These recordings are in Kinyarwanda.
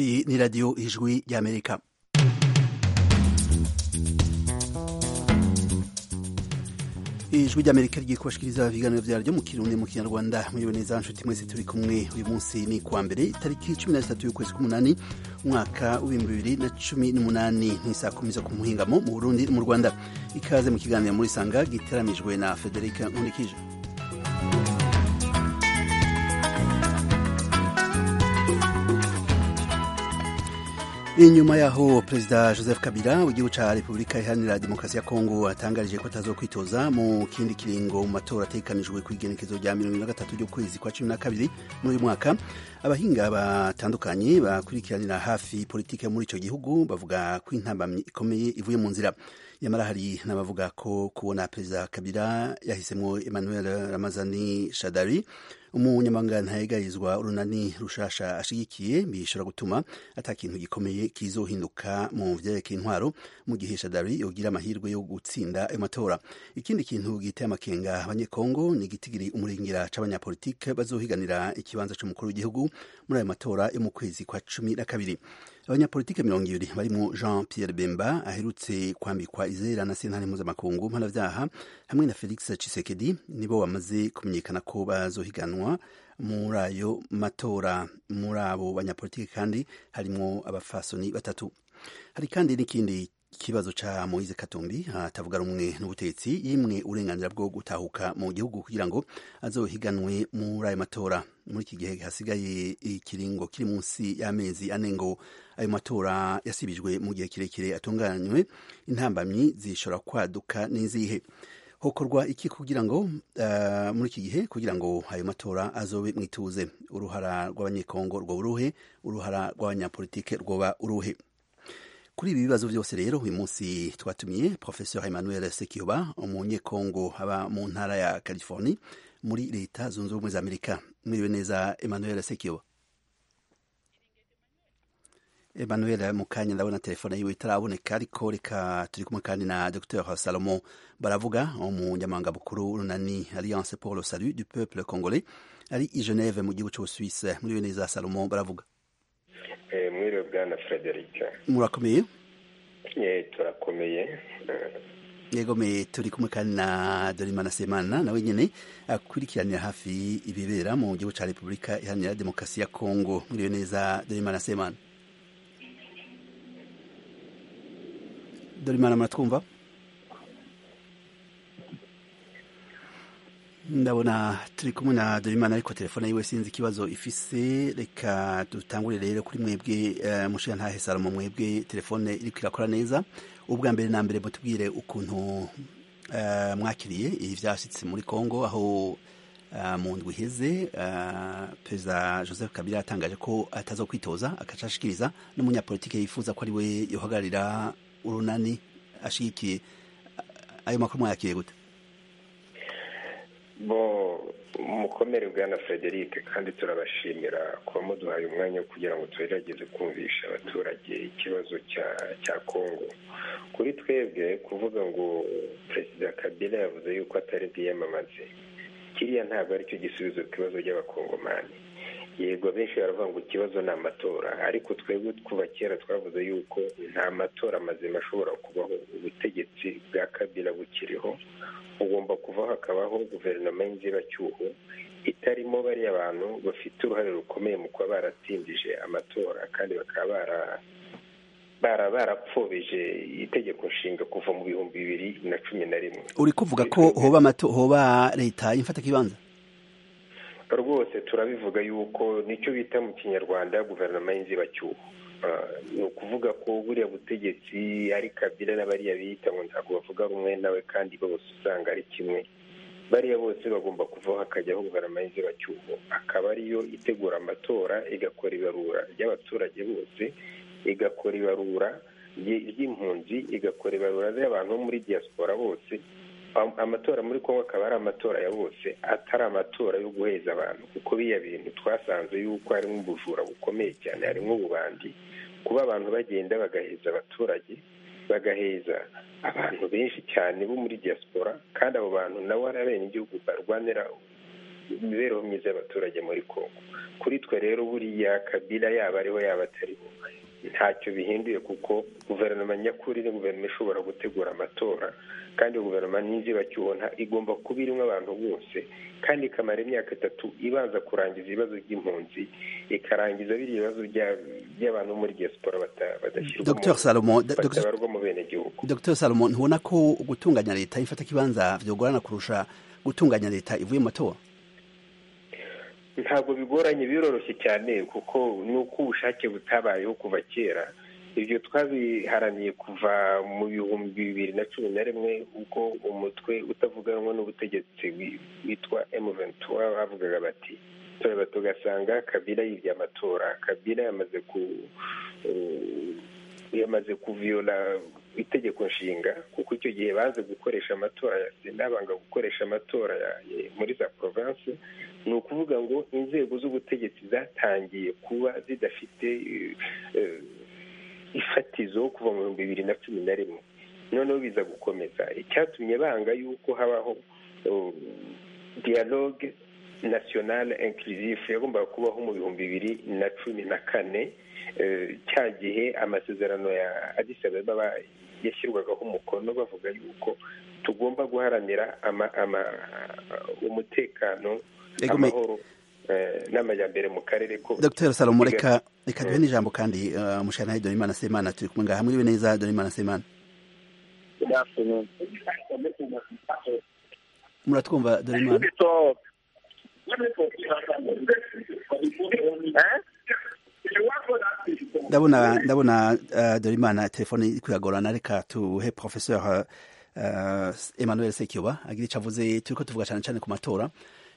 Iyi ni radiyo ijwi ry'Amerika ijwi ry'amerika ryikubashikiriza ibiganiro byaryo mu kirundi mu kinyarwanda muriwe neza nshuti mwese turi kumwe uyu munsi ni kuwa mbere itariki cumi na zitatu y'ukwezi k'umunani umwaka w'ibihumbi bibiri na cumi n'umunani ni saa kumi zo ku muhingamo mu burundi mu rwanda ikaze mu kiganiro muri sanga giteramijwe na federica nkurikije inyuma yaho perezida joseph kabila w'igihugu cya repubulika iharanira demokarasi ya kongo atangarije ko atazokwitoza mu kindi kiringo mu matora atekanijwe ku igenekezo rya mirongo ine na gatatu ry'ukwezi kwa cumi na kabiri muri uyu mwaka abahinga batandukanye bakurikiranira hafi politiki yo muri icyo gihugu bavuga ko intambamyi ikomeye ivuye mu nzira nyamara hari n'abavuga ko kubona perezida kabila yahisemo emmanuel ramazani shadari umunyamaganga ntayegarizwa urunani rushasha ashigikiye bishobora gutuma ata kintu gikomeye kizohinduka mu byerekeye intwaro mu gihe shadari yogira amahirwe yo gutsinda ayo matora ikindi kintu giteye amakenga abanyekongo ni igitigiri umuringira c'abanyapolitike bazohiganira ikibanza c'umukuru w'igihugu muri ayo matora yo mu kwezi kwa cumi na kabiri abanyapolitike mirongo ibiri barimo jean pierre bemba aherutse kwambikwa izera na sentare mpuzamakungu mpanabyaha hamwe na felix cisekedi nibo bamaze kumenyekana ko bazohiganwa muri ayo matora muri abo banyapolitike kandi harimo abafasoni batatu hari kandi n'ikindi ikibazo ca moise katumbi atavuga rumwe n'ubutegetsi yimwe uburenganzira bwo gutahuka mu gihugu kugira ngo azohiganwe muri ayo matora muri iki gihe hasigaye ikiringo kiri munsi y'amezi ane ngo ayo matora yasibijwe mu gihe kirekire atunganywe intambamyi zishobora kwaduka n'izihe hokorwa iki kugira ngo uh, muri iki gihe kugira ngo ayo matora azobe mwituze uruhara rw'abanyekongo rwo uruhe uruhara rw'abanyapolitike rwoba uruhe kuri ibi bibazo byose rero uyu munsi twatumiye professeur emmanuel sekiyoba umunyekongo aba mu ntara ya californie muri leta zunze ubumwe za amerika mwiriwe neza emmanuel sekiyoba emmanuel mu kanya ndabona telefone yiwe itaraboneka ariko reka turi kumwe kandi na dr salomo baravuga umunyamabanga mukuru runani alliance pour le salut du peuple congolais ari i geneve mu gihugu cy'ubusuwise mwiriwe neza salomo baravuga mwiriwe bwana frederic murakomeye turakomeye yego me turi kumwe kandi na dorimana semana nawe nyine akurikiranira hafi ibibera mu gihugu cya repubulika iharanira demokarasi ya kongo mwiriwe neza dorimana semana dorimana muratwumva ndabona turi kumwe na dorimana ariko telefone yiwe sinzi ikibazo ifise reka dutangure rero kuri mwebwe mushiya ntahe salomo mwebwe telefone iriko irakora neza ubwa mbere na mbere mutubwire ukuntu mwakiriye ibi byashyitse muri congo aho mu ndwi iheze perezida joseph kabila yatangaje ko atazokwitoza akacashikiriza n'umunyapolitike yifuza ko ari we yohagararira urunani ashigikiye ayo makuru mwayakiriye gute bo mukomere bwana frederic kandi turabashimira kuba muduhaye umwanya wo kugira ngo tugerageze kumvisha abaturage ikibazo cya kongo kuri twebwe kuvuga ngo perezida kabila yavuze yuko atari bwiyamamaze kiriya ntabwo aricyo gisubizo ku kibazo cy'abakongomani yego benshi baravuga ngo ikibazo ni amatora ariko twebwe kuva kera twavuze yuko nta matora mazima ashobora kubaho ubutegetsi bwa kabila bukiriho ugomba kuvaho hakabaho guverinoma y'inzibacyuho itarimo bariya bantu bafite uruhare rukomeye mu kuba baratindije amatora kandi bakaba bara barapfubije itegeko nshinga kuva mu bihumbi bibiri na cumi na rimwe uri kuvuga ko hoba leta y'imfatakibanza rwose turabivuga yuko nicyo bita mu kinyarwanda guverinoma y'inzibacyuho ni ukuvuga ko buriya butegetsi ari kabila n'abariya biyita ngo ntabwo bavuga rumwe nawe kandi bose usanga ari kimwe bariya bose bagomba kuvaho hakajyaho guverinoma y'inzibacyuho akaba ariyo itegura amatora igakora ibarura ry'abaturage bose igakora ibarura ry'impunzi igakora ibarura ry'abantu bo muri diaspora bose amatora muri kongo akaba ari amatora ya bose atari amatora yo guheza abantu kuko biya bintu twasanze yuko harimo ubujura bukomeye cyane harimo ububandi kuba abantu bagenda bagaheza abaturage bagaheza abantu benshi cyane bo muri diaspora kandi abo bantu nabo ari abenegihugu barwanira imibereho myiza y'abaturage muri kongo kuri twe rero buriya kabila yaba ariho yaba atariho ntacyo bihinduye kuko guverinoma nyakuri ni guverinoma ishobora gutegura amatora kandi guverinoma n'inzibacyubona igomba kuba irimo abantu bose kandi ikamara imyaka itatu ibanza kurangiza ibibazo by'impunzi ikarangiza biriya bibazo by'abantu muri diaspora badashyirwa mu benegihugu dr salomo ntubona ko gutunganya leta ifata ikibanza byogorana kurusha gutunganya leta ivuye mu matora ntabwo bigoranye biroroshye cyane kuko ni uko ubushake butabayeho kuva kera ibyo twabiharaniye kuva mu bihumbi bibiri na cumi na rimwe ubwo umutwe utavuganwa n'ubutegetsi witwa emuventura bavugaga bati tureba tugasanga kabila yibye amatora kabila yamaze ku yamaze kuviyola itegeko nshinga kuko icyo gihe banze gukoresha amatora ya sena banga gukoresha amatora muri za porovensi ni ukuvuga ngo inzego z'ubutegetsi zatangiye kuba zidafite ifatizo kuva mu bihumbi bibiri na cumi na rimwe noneho biza gukomeza icyatumye banga yuko habaho diyaloge nasiyonale inkirisifu yagombaga kubaho mu bihumbi bibiri na cumi na kane cya gihe amasezerano ya ababa yashyirwagaho umukono bavuga yuko tugomba guharanira umutekano amahoro n'amajyambere mu karere ko dr salomo reka reka duhe n'ijambo kandi umushana donimana semana turi kumwe ngaha mwiriwe neza donimana semana muratwumva donimana ndabona ndabona dorimana telefone iri kuyagorana reka tuhe professeur emmanuel sekiba agira icyo avuze turi ko tuvuga cyane cyane ku matora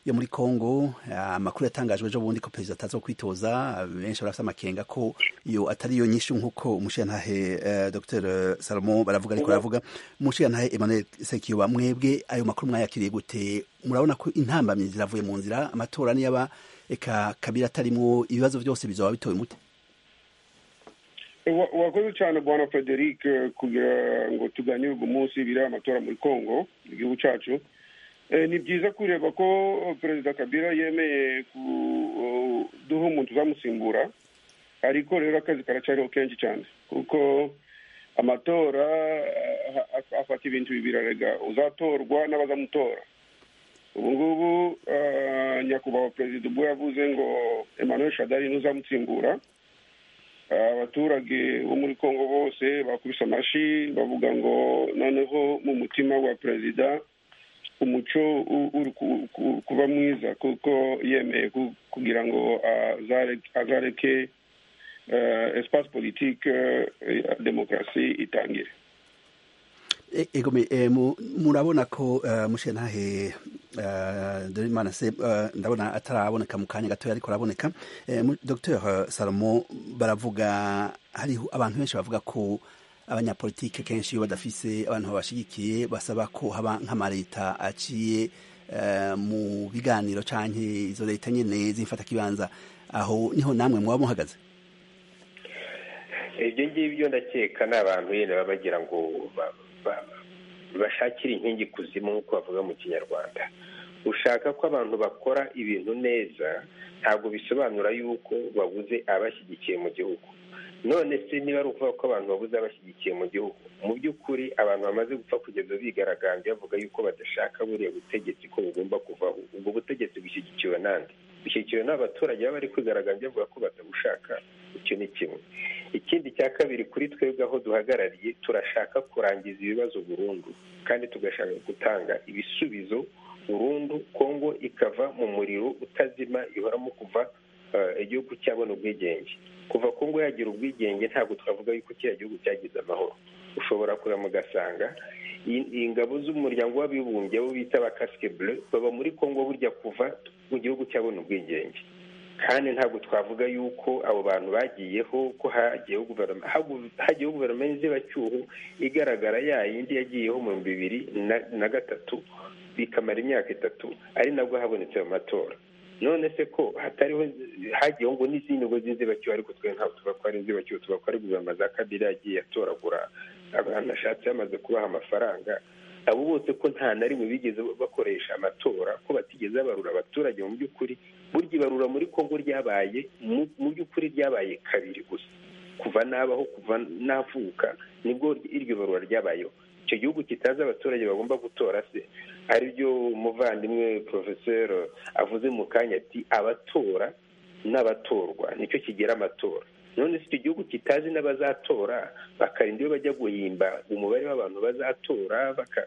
yo muri Congo amakuru yatangajwe ejo bundi ko perezida ataza kwitoza benshi barafite amakenga ko iyo atari yo nyinshi nk'uko umushiyantahe Dr Salomo baravuga ariko baravuga umushiyantahe Emmanuel Sekiyoba mwebwe ayo makuru mwayakiriye gute murabona ko intambamyi ziravuye mu nzira amatora niyaba eka kabira atarimo ibibazo byose bizaba bitowe mute wakoze cyane bwana frederic kugira ngo tuganye uyu munsi biriya amatora muri congo igihugu cyacu ni byiza kureba ko perezida kabila yemeye kuduha umuntu uzamusimbura ariko rero akazi karacyariho kenshi cyane kuko amatora afata ibintu bibiri arega uzatorwa n'abazamutora ubu ngubu nyakubahwa perezida ubwo yavuze ngo emmanuel shadari n'uzamusimbura abaturage bo muri congo bose bakubise amashyi bavuga ngo noneho mu mutima wa perezida umuco uri kuba mwiza kuko yemeye kugira ngo azareke espace politique ya demokarasi itangire murabona ko mushentahe dorimana se ndabona ataraboneka mu kanya gatoya ariko araboneka dr salomo baravuga hariho abantu benshi bavuga ko abanyapolitike kenshi iyo badafise abantu babashigikiye basaba ko haba nk'amaleta aciye mu biganiro cyane izo leta nyine zifata kibanza aho niho namwe muba muhagaze ibyo ngibyo ndakeka ni abantu nyine baba bagira ngo bashakire inkingi kuzimu nk'uko bavuga mu kinyarwanda ushaka ko abantu bakora ibintu neza ntabwo bisobanura yuko babuze abashyigikiye mu gihugu none se niba ari ukuvuga ko abantu babuze abashyigikiye mu gihugu mu by'ukuri abantu bamaze gupfa kugeza bigaragambya bavuga yuko badashaka buriya butegetsi ko bugomba kuvaho ubwo butegetsi bushyigikiwe n'andi bushyigikiwe n'abaturage baba bari kwigaragambya bavuga ko batabushaka icyo ni kimwe ikindi cya kabiri kuri twebwe aho duhagarariye turashaka kurangiza ibibazo burundu kandi tugashaka gutanga ibisubizo burundu kongo ikava mu muriro utazima ihoramo kuva igihugu cyabona ubwigenge kuva kongo yagira ubwigenge ntabwo twavuga yuko kiriya gihugu cyagize amahoro ushobora kureba ugasanga ingabo z'umuryango w'abibumbye abo bita ba kasike bure baba muri kongo burya kuva mu gihugu cyabona ubwigenge kandi ntabwo twavuga yuko abo bantu bagiyeho ko hagiyeho guverinoma y'inzibacyuho igaragara ya yindi yagiyeho mu bihumbi bibiri na gatatu bikamara imyaka itatu ari nabwo habonetse ayo matora none se ko hatariho hagiyeho ngo n'izindi ngo z'inzibacyuho ariko twe ntabwo tuba ko ari inzibacyuho tuba ko ari guverinoma za kabiri yagiye atoragura abantu ashatse yamaze kubaha amafaranga abo bose ko nta na rimwe bigeze bakoresha amatora ko batigeze babarura abaturage mu by'ukuri burya ibarura muri kongo ryabaye mu by'ukuri ryabaye kabiri gusa kuva n'abaho kuva n'avuka nibwo iryo barura ryabayeho icyo gihugu kitazi abaturage bagomba gutora se aribyo umuvandimwe porofeseri avuze mu kanya ati abatora n'abatorwa nicyo kigira amatora none si icyo gihugu kitazi n'abazatora bakarinda iyo bajya guhimba umubare w'abantu bazatora baka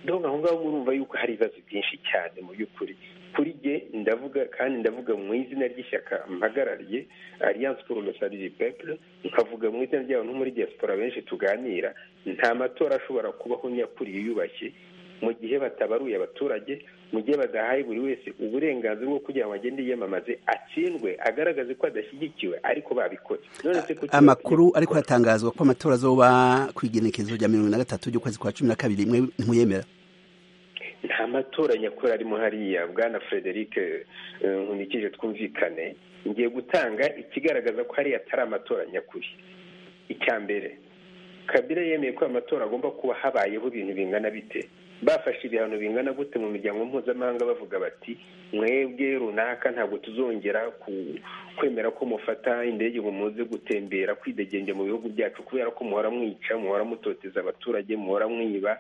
dore aho ngaho murumva yuko hari ibibazo byinshi cyane mu by'ukuri kuri jye ndavuga kandi ndavuga mu izina ry'ishyaka mpagarariye alliance pour le salut du peuple nkavuga mu izina ryabo no muri diaspora benshi tuganira nta matora ashobora kubaho nyakuri yiyubashye mu gihe batabaruye abaturage mu gihe badahaye buri wese uburenganzira bwo kugira ngo agende yiyamamaze atsindwe agaragaze ko adashyigikiwe ariko babikoze amakuru ariko hatangazwa ko amatora azoba ku igenekerezo rya mirongo na gatatu ry'ukwezi kwa cumi na kabiri imwe ntuyemera nta matora nyakuri arimo hariya bwana frederic nkunikije twumvikane ngiye gutanga ikigaragaza ko hariya atari amatora nyakuri icya mbere kabira yemeye ko amatora agomba kuba habayeho ibintu bingana bite bafashe ibihano bingana gute mu miryango mpuzamahanga bavuga bati mwebwe runaka ntabwo tuzongera kwemera ko mufata indege ngo muze gutembera kwidegembya mu bihugu byacu kubera ko muhora mwica muhora mutoteza abaturage muhora mwiba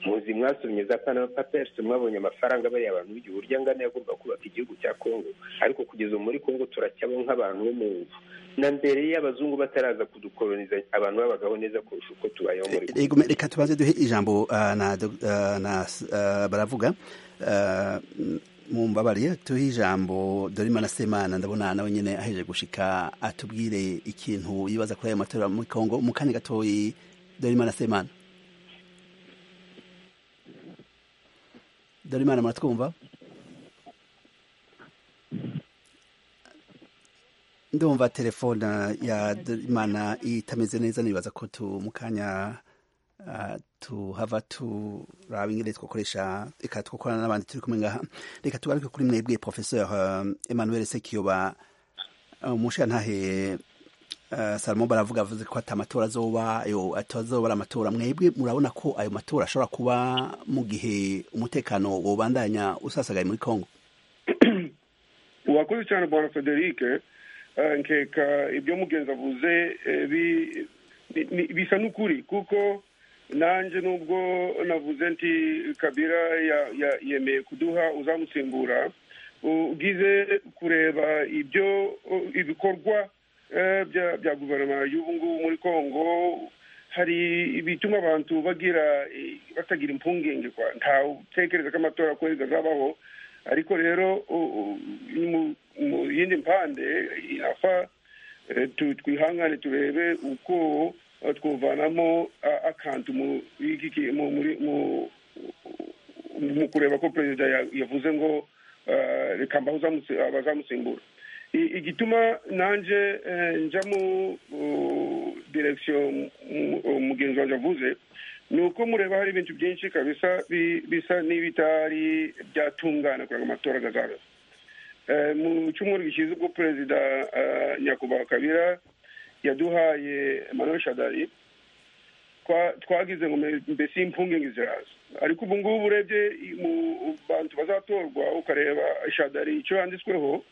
muzi mwasomye za panama paperisi mwabonye amafaranga bariya abantu b'igihe urya angana yagomba kubaka igihugu cya kongo ariko kugeza muri kongo turacyabo nk'abantu bo mu nzu na mbere y'abazungu bataraza kudukoloniza abantu babagaho neza kurusha uko tubayeho muri kongo reka tubanze duhe ijambo na baravuga mu mbabare tuhe ijambo dorima semana ndabona nawe nyine aheje gushika atubwire ikintu yibaza kuri ayo matora muri kongo mu kanya gatoya dorima semana Darimana muratwumva ndumva telefone ya Darimana itameze neza nibaza ko tumukanya uh, tuhava turaba ingene twakoresha reka twakorana n'abandi turi kumwe ngaha reka tugaruke kuri mwebwe professeur uh, Emmanuel Sekiyoba umushantahe uh, Salomo baravuga avuze ko ati amatora azoba yo atazoba ari amatora mwebwe murabona ko ayo matora ashobora kuba mu gihe umutekano wobandanya usasagaye muri Kongo urakoze cyane bwana Frederic uh, nkeka ibyo mugenzi avuze eh, bi, bisa n'ukuri kuko nanjye nubwo navuze nti kabira yemeye kuduha uzamusimbura ugize kureba ibyo ibikorwa bya guverinoma y'ubu ngubu muri congo hari ibituma abantu bagira batagira impungenge kwa ntawe utekereza ko amatora kwezi azabaho ariko rero mu yindi mpande afa twihangane turebe uko twavanamo akantu mu kureba ko perezida yavuze ngo reka mbaho abazamusimbura igituma nanjye njya mu direkisiyo mugenzi wanjye avuze ni uko mureba hari ibintu byinshi kabisa bisa n'ibitari byatungana kugira ngo amatora azaba mu cyumweru gishize ubwo perezida nyakubahwa kabira yaduhaye manuel shadari twagize ngo mbese impungenge ziraza ariko ubu ngubu urebye mu bantu bazatorwa ukareba shadari icyo yanditsweho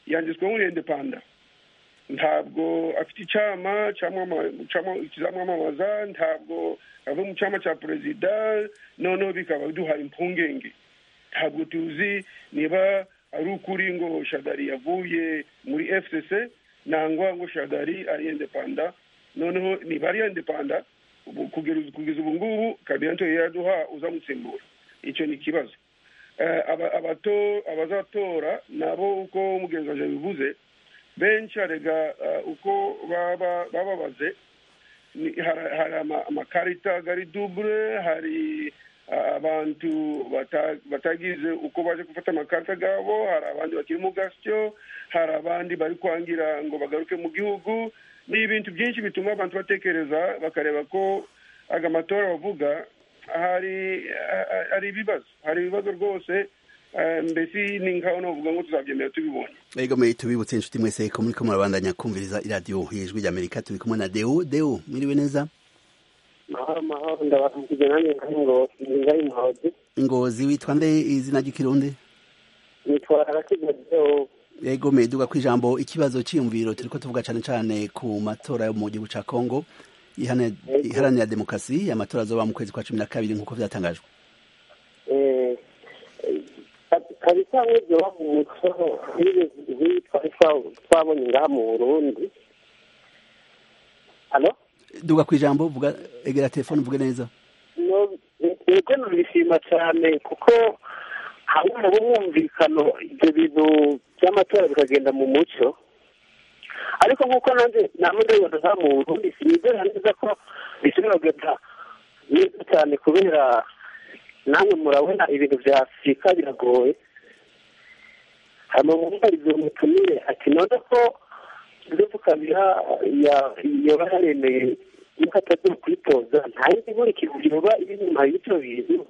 yanditsweho indepanda ntabwo afite icyama kizamwamamaza ntabwo ava mu cyama cya perezida noneho bikaba biduhaye impungenge ntabwo tuzi niba ari ukuri ngo shadari yavuye muri fcc nangwa ngo shadari ari indepanda noneho niba ari indepanda kugeza ubu ngubu kabira ntoya yaraduha uzamusimbura icyo ni ikibazo abazatora nabo uko umugenzi waje bivuze benshi arega uko bababaze hari amakarita gari dubure hari abantu batagize uko baje gufata amakarita gabo hari abandi bakiri mu gasyo hari abandi bari kwangira ngo bagaruke mu gihugu ni ibintu byinshi bituma abantu batekereza bakareba ko aga matora bavuga hari hari ibibazo hari ibibazo rwose mbese ni nkaho navuga ngo tuzabyemera tubibonye ego mwe tubibutse inshuti mwese ko muri ko murabandanya kumviriza iradiyo y'ijwi ry'amerika turi kumwe na deo deo mwiriwe neza mahoro mahoro ndabaramukije nanjye ngari ngo ngari muhozi ngozi witwa nde izina ry'ikirundi nitwa rakigezeo yego meduga ku ijambo ikibazo cyiyumviro turiko tuvuga cane cane ku matora yo mu gihugu ca Kongo ihane- iharanira demokarasi amatora azoba mu kwezi kwa cumi na kabiri nk'uko vyatangajwe eh kabisa nk'ibyo bavuga nk'ibyo twabonye ngaha mu burundi hano duga ku ijambo vuga egera telefone uvuge neza nibwo nabishima cyane kuko habura ubwumvikano ibyo bintu by'amatora bikagenda mu mucyo ariko nk'uko nanjye namwe ndabibona za mu burundi sinizera neza ko bishobora kugenda neza cyane kubera namwe murabona ibintu bya afurika biragoye hano bumvarizo mutumire ati none ko Joseph Kabila ya- yaba yaremeye yuko atagiye kwitoza nta yindi nkurikije yoba iri inyuma y'ibyo bintu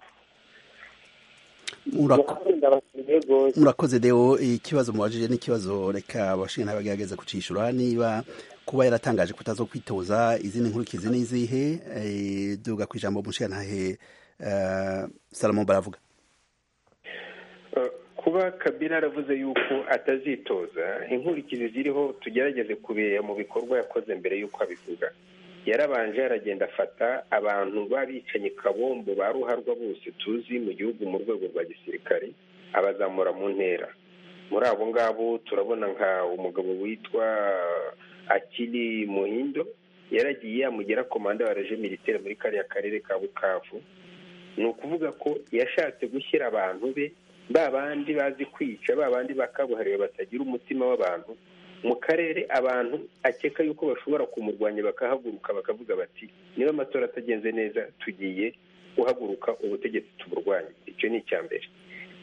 Murako- ndabakunda bakeneye rwose murakoze deo ikibazo mubajije n'ikibazo reka abashinga bagerageza kucishura niba kuba yaratangaje kutazo kwitoza izindi nkurikizi n'izihe eh, duga ku ijambo umushingantahe eh, salomon baravuga kuba kabila yaravuze yuko atazitoza inkurikizi ziriho tugerageze kubireba mu bikorwa yakoze mbere y'uko abivuga yarabanje yaragenda afata abantu b'abicanyi kabombo ba ruharwa bose tuzi mu gihugu mu rwego rwa gisirikare abazamura mu ntera muri abo ngabo turabona nka umugabo witwa akiri muhindo yaragiye yamugira komanda wa reje militaire muri kariya karere ka bukavu ni ukuvuga ko yashatse gushyira abantu be ba bandi bazi kwica ba bandi bakabuhariwe batagira umutima w'abantu mu karere abantu akeka yuko bashobora kumurwanya bakahaguruka bakavuga bati niba amatora atagenze neza tugiye guhaguruka ubutegetsi tuburwanye icyo ni icya mbere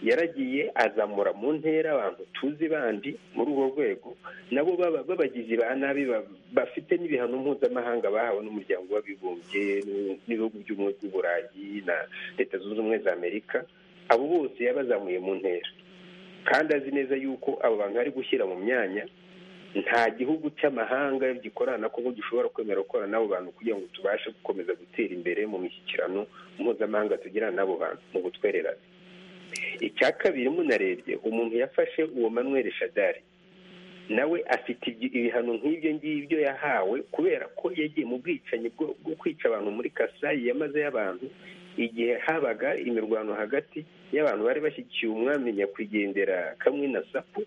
yaragiye azamura mu ntera abantu tuzi bandi muri urwo rwego nabo baba babagizi ba nabi ba- bafite n'ibihano mpuzamahanga bahawe n'umuryango w'abibumbye n'u- n'ibihugu by'ubumwe bw'uburayi na leta zunze ubumwe za amerika abo bose yabazamuye mu ntera kandi azi neza yuko abo bantu ari gushyira mu myanya nta gihugu cy'amahanga gikorana kuko gishobora kwemera gukorana n'abo bantu kugira ngo tubashe gukomeza gutera imbere mu mishyikirano mpuzamahanga tugirana n'abo bantu mu gutwererana icya kabiri munarebye umuntu yafashe uwo manweri shadari nawe afite ibyi- ibihano nk'ibyo ngibyo yahawe kubera ko yagiye mu bwicanyi bwo bwo kwica abantu muri kasayi yamaze y'abantu igihe habaga imirwano hagati y'abantu bari bashyigikiye umwami nyakwigendera kamwe na sapu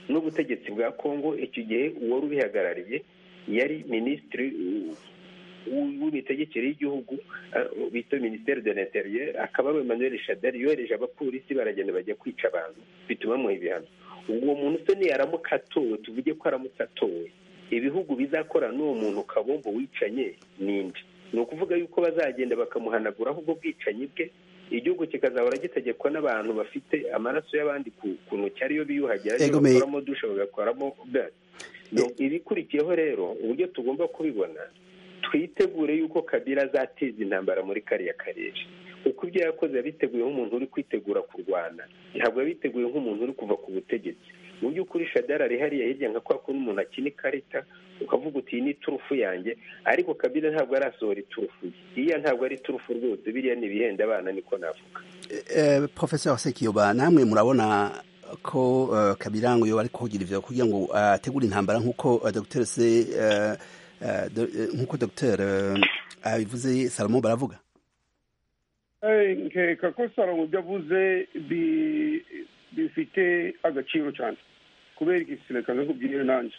n'ubutegetsi bwa kongo icyo gihe uwari ubihagarariye yari minisitiri uh, w- w'imitegekere y'igihugu uh, bita minisiteri de l'interieur akaba ari emmanuel shadari yohereje abapolisi baragenda bajya kwica abantu bituma bamuha ibihano uwo muntu se niyo aramutse atowe tuvuge ko aramutse atowe ibihugu bizakora n'uwo muntu kabombo wicanye ninde ni ukuvuga yuko bazagenda bakamuhanaguraho ubwo bwicanyi bwe igihugu kikazahora gitegekwa n'abantu bafite amaraso y'abandi ku ku ntoki ariyo biyuhagira ariyo Ego me- bakoramo dushe bagakoramo gaz No, ibikurikiyeho rero uburyo tugomba kubibona twitegure yuko kabila azateza intambara muri kariya karere kuko ibyo yakoze yabiteguyeho umuntu uri kwitegura kurwana ntabwo yabiteguye nk'umuntu uri kuva ku butegetsi mu by'ukuri shadari ari hariya hirya nka kwa kundi umuntu akina ikarita ukavuga uti iyi ni turufu yanjye ariko kabila ntabwo arasohora iturufu ye iriya ntabwo ari turufu rwose biriya ni ibihenda abana niko navuga eh, professeur Sekiyoba namwe murabona ko uh, Kabila ngo yoba ari kugira ivyo kugira ngo ategure intambara nkuko uh, Dr. Se uh, uh, do, eh, nkuko Dr. eh, abivuze Salomon baravuga Eh, nkeka ko salomo ibyo avuze bi- bifite agaciro cyane kubera iki reka nkubwire nanjye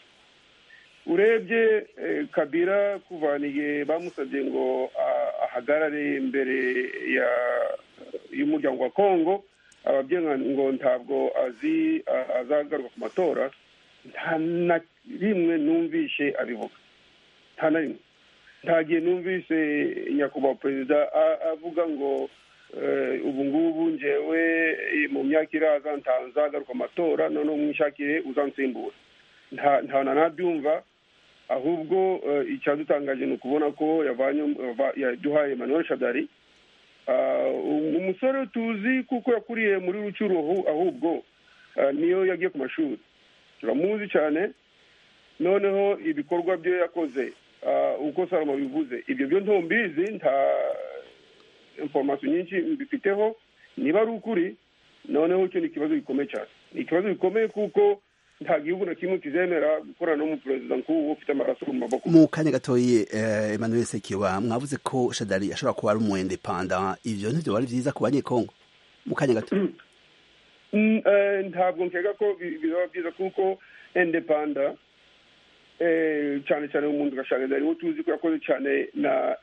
urebye eh, kabila kuvaniye bamusabye ngo a- ahagarare imbere ya- y'umuryango wa kongo ababyeyi nka- ngo ntabwo azi a- azagaruka ku matora nta na rimwe numvishe abivuga nta na rimwe nta gihe numvise nyakubahwa perezida a- avuga ngo eh, ubu ngubu ngewe eh, mu myaka iraza nta- nzagaruka amatora noneho mwishakire uzansimbura nta nta na nabyumva ahubwo eh, icyadutangaje ni ukubona ko yavanye yava- yaduhaye manuel shadari Ah, um- umusore tuzi kuko yakuriye muri rucuru ahu- ahubwo ah, niyo yagiye ku mashuri turamuzi cyane noneho ibikorwa byo yakoze ah, uko salama bivuze ibyo byo ntumbizi nta informasiyo nyinshi mbifiteho niba ari ukuri noneho icyo ni ikibazo gikomeye cyane ni ikibazo gikomeye kuko nta gihugu na kimwe kizemera gukorana n'umuperezida nk'uwo ufite amaraso mu maboko mu kanya gatoye emmanuel sekiba mwavuze ko shadari ashobora kuba ari umwendepanda ibyo ntibyo wari byiza ku banyekongo mu kanya gato ntabwo nkeka ko bizaba byiza kuko endepanda cyane cyane mu muntu gashagaza ariwo tuzi ko yakoze cyane na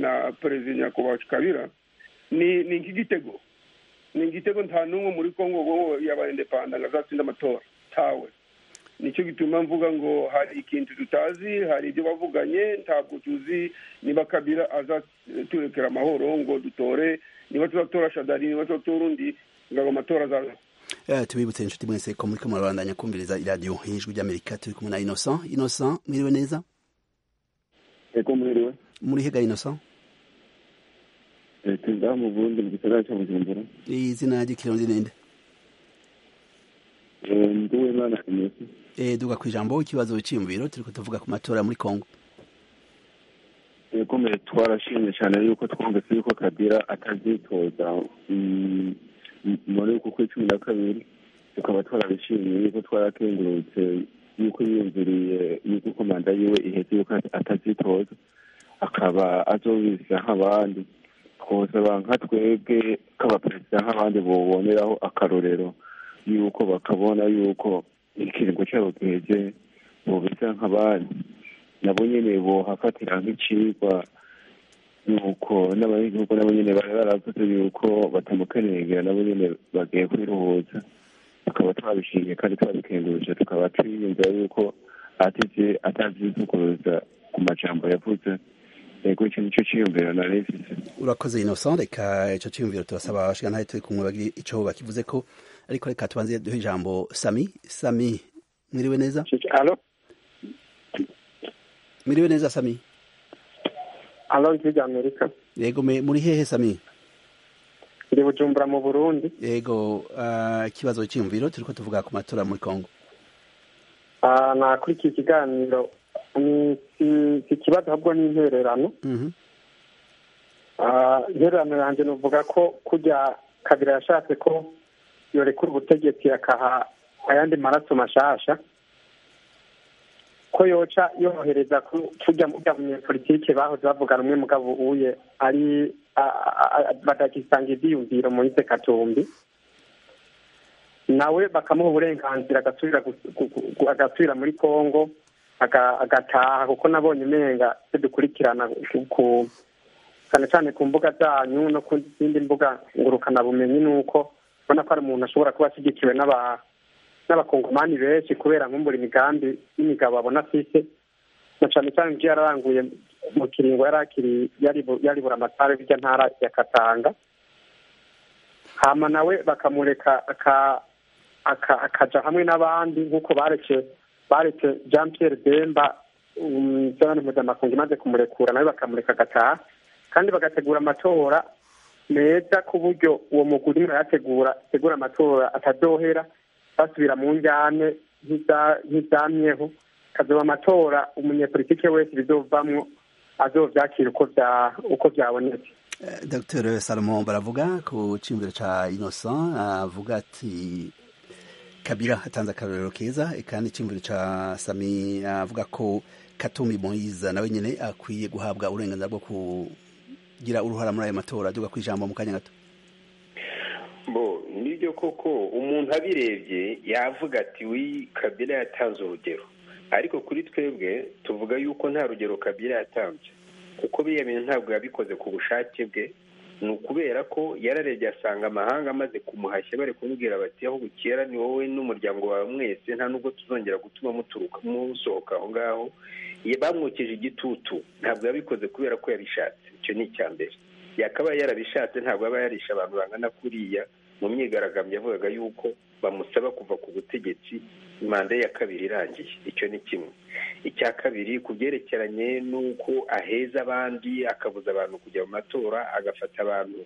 na perezida nyakubahwa kabira ni nk'igitego ni igitego nta n'umwe muri kongo yaba endepanda ngo azatsinda amatora tawe nicyo gituma mvuga ngo hari ikintu tutazi hari ibyo bavuganye ntabwo tuzi niba kabira azaturekera amahoro ngo dutore niba tuzatora shadari niba tuzatora undi ngo amatora azaza tubibutse inshuti mwese ko muri kamurabanda nyakumviriza iradiyo y'ijwi ry'amerika turi kumwe na inosa inosa mwiriwe neza eko mwiriwe muri hega inosa perezida mu bundi mu gisagara cya bujumbura izina ry'ikirundi ninde nduwe mwana inosa duga ku ijambo ikibazo cyiyumviro turi kutuvuga ku matora muri kongo yakomeye twarashimye cyane yuko twumvise yuko kabira atazitoza muri uku kuri cumi na kabiri tukaba twarabishimiye yuko twarakengurutse yuko yiyumviriye yuko manda yiwe ihetse yuko atazitoza akaba azobisa nk'abandi twosaba nka twebwe k'abaperezida nk'abandi buboneraho akarorero yuko bakabona yuko ikiringo cyabo giheze bubisa nk'abandi nabo nyine bohafatira nk'icigwa nuko n'abanyagihugu nabo nyine bari baravuze yuko batamukenegera nabo nyine bagiye kwiruhuza tukaba twabishimiye kandi twabikenguruje tukaba twiyumvira yuko ateze atazisukuruza ku majambo yavuze ego icyo nicyo cyiyumviro nari mfise urakoze innocent reka ico ciyumviro turasaba bashika ntahe turi kumwe bagire ico bakivuze ko ariko reka tubanze duhe ijambo sami sami mwiriwe neza alo mwiriwe neza sami alo ijwi ry'amerika yego me- muri hehe sami ndi bujumbura mu burundi yego ah, ikibazo cyiyumviro turiko tuvuga ku matora muri kongo Ah, nakurikiye ikiganiro ni si- si ikibazo ahubwo ni intererano Mhm. Ah, intererano yanjye nuvuga ko kujya kabira yashatse ko yorekura ubutegetsi akaha ayandi maraso mashasha ko yoca yohereza ku- kujya mu bya munyepolitike bahoze bavugana umwe mugabo uye ari a- a- a- badagisanga ivyiyumviro moise katumbi nawe bakamuha uburenganzira agasubira gu- gu- gu- agasubira muri congo aga- agataha kuko nabonye umenga ivyo dukurikirana ku- ku- cyane cyane ku mbuga zanyu no ku zindi mbuga ngurukanabumenyi ni uko ubona ko ari umuntu ashobora kuba ashyigikiwe n'aba- n'abakongomani benshi kubera nkumbura imigambi y'imigabo abona afise na cyane cyane ibyo yararanguye mu kiringo yari akiri- yari bu- yari buramatari bw'irya ntara ya katanga hama nawe bakamureka aka- aka- akaja hamwe n'abandi nk'uko bareke bareke jean pierre demba um, by'abandi mpuzamakungu imaze kumurekura nawe bakamureka agataha kandi bagategura amatora meza ku buryo uwo muguri yategura ategura amatora atadohera basubira mu njyane nk'iza- nk'ibyamyeho kazoba amatora umunyepolitike wese bizovamwo azovyakira uko vya- uko vyabonetse Eh, dr salomo baravuga ku cyiyumviro ca innocent avuga ati kabira atanze akarorero keza eh, kandi icyumviro ca sami avuga ko katumbi moyiza nawe nyine akwiye guhabwa uburenganzira bwo kugira uruhara muri ayo matora duga ku ijambo mu kanya gato bo nibyo koko umuntu abirebye yavuga ati w'iyi kabira yatanze urugero ariko kuri twebwe tuvuga yuko nta rugero kabira yatanze kuko biriya bintu ntabwo yabikoze ku bushake bwe ni ukubera ko yararebye asanga amahanga amaze kumuhashya bari kumubwira bati aho bukera ni wowe n'umuryango wawe mwese nta nubwo tuzongera gutuma muturuka musohoka aho ngaho Ye- bamwokeje igitutu ntabwo yabikoze kubera ko yabishatse icyo ni icya mbere yakabaye yarabishatse ntabwo aba yarisha abantu bangana kuriya mu myigaragambyo yavugaga yuko bamusaba kuva ku butegetsi manda ya kabiri irangiye icyo ni kimwe icya kabiri ku byerekeranye n'uko aheza abandi akabuza abantu kujya mu matora agafata abantu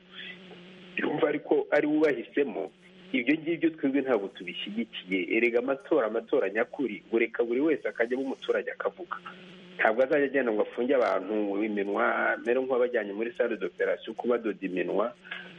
yumva ariko ari wubahisemo ibyo ngibyo twebwe ntabwo tubishyigikiye erega amatora amatora nyakuri ureka buri wese akajyamo umuturage akavuga ntabwo azajya agenda ngo afunge abantu iminwa mbere nk'uwabajyanye muri sale d'operation kuba badoda iminwa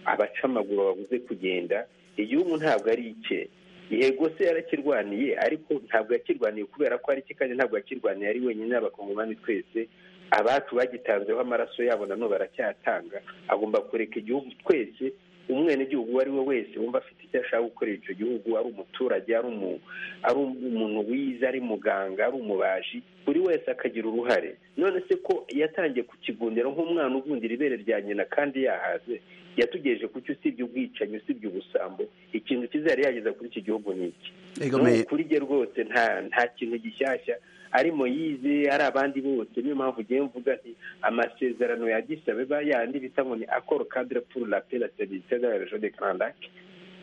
abaca amaguru babuze kugenda igihugu ntabwo ari icye yego se yarakirwaniye ariko ntabwo yakirwaniye kubera ko ari cye kandi ntabwo yakirwaniye ari wenyine abakongomani twese abacu bagitanzeho amaraso yabo nanone baracyatanga agomba kureka igihugu twese umwenegihugu uwo ari we wese wumva afite icyo ashaka gukorera icyo gihugu ari umuturage ari umuntu wize ari muganga ari umubaji buri wese akagira uruhare none se ko yatangiye kukigundira nk'umwana ugundira ibere rya nyina kandi yahaze yatugejeje kuki usibye ubwicanyi usibye ubusambo ikintu kizajya yageza kuri iki gihugu ni iki ni ukuri rye rwose nta kintu gishyashya ari moyize ari abandi bose niyo mpamvu ugiye mvuga nti amasezerano ya gisabeba yandi bita ngo ni akoro kadire puru la pera serivisi de la rejo de karandake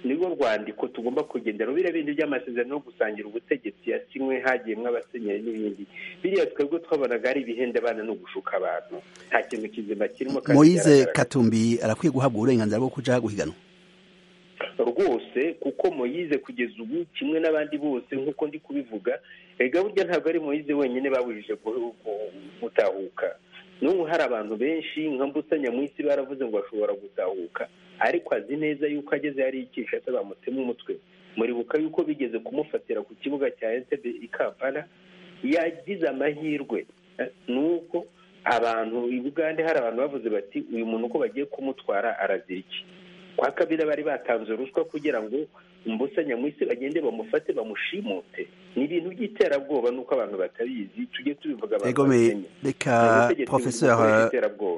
nirwo rwandiko tugomba kugendera biriya bindi by'amasezerano yo gusangira ubutegetsi yasinywe hagiyemo abasenyeri n'ibindi biriya twebwe twabonaga ari ibihenda abana no gushuka abantu nta kintu kizima kirimo moyize katumbi arakwiye guhabwa uburenganzira bwo kujya guhiganwa rwose kuko moyize kugeza ubu kimwe n'abandi bose nk'uko ndi kubivuga ega burya ntabwo ari moyize wenyine babujije gutahuka n'ubu hari abantu benshi nka mbusanya mu isi baravuze ngo bashobora gutahuka ariko azi neza yuko ageze yariyicisha se bamutema umutwe muribuka yuko bigeze kumufatira ku kibuga cya entebe i kampala yagize amahirwe ni uko abantu i bugande hari abantu bavuze bati uyu muntu uko bagiye kumutwara arazira iki kwa kabiri bari batanze uruswa kugira ngo mbusanya mu isi bagende bamufate bamushimute ni ibintu by'iterabwoba nuko abantu batabizi tujye tubivuga abantu bamenye reka professeur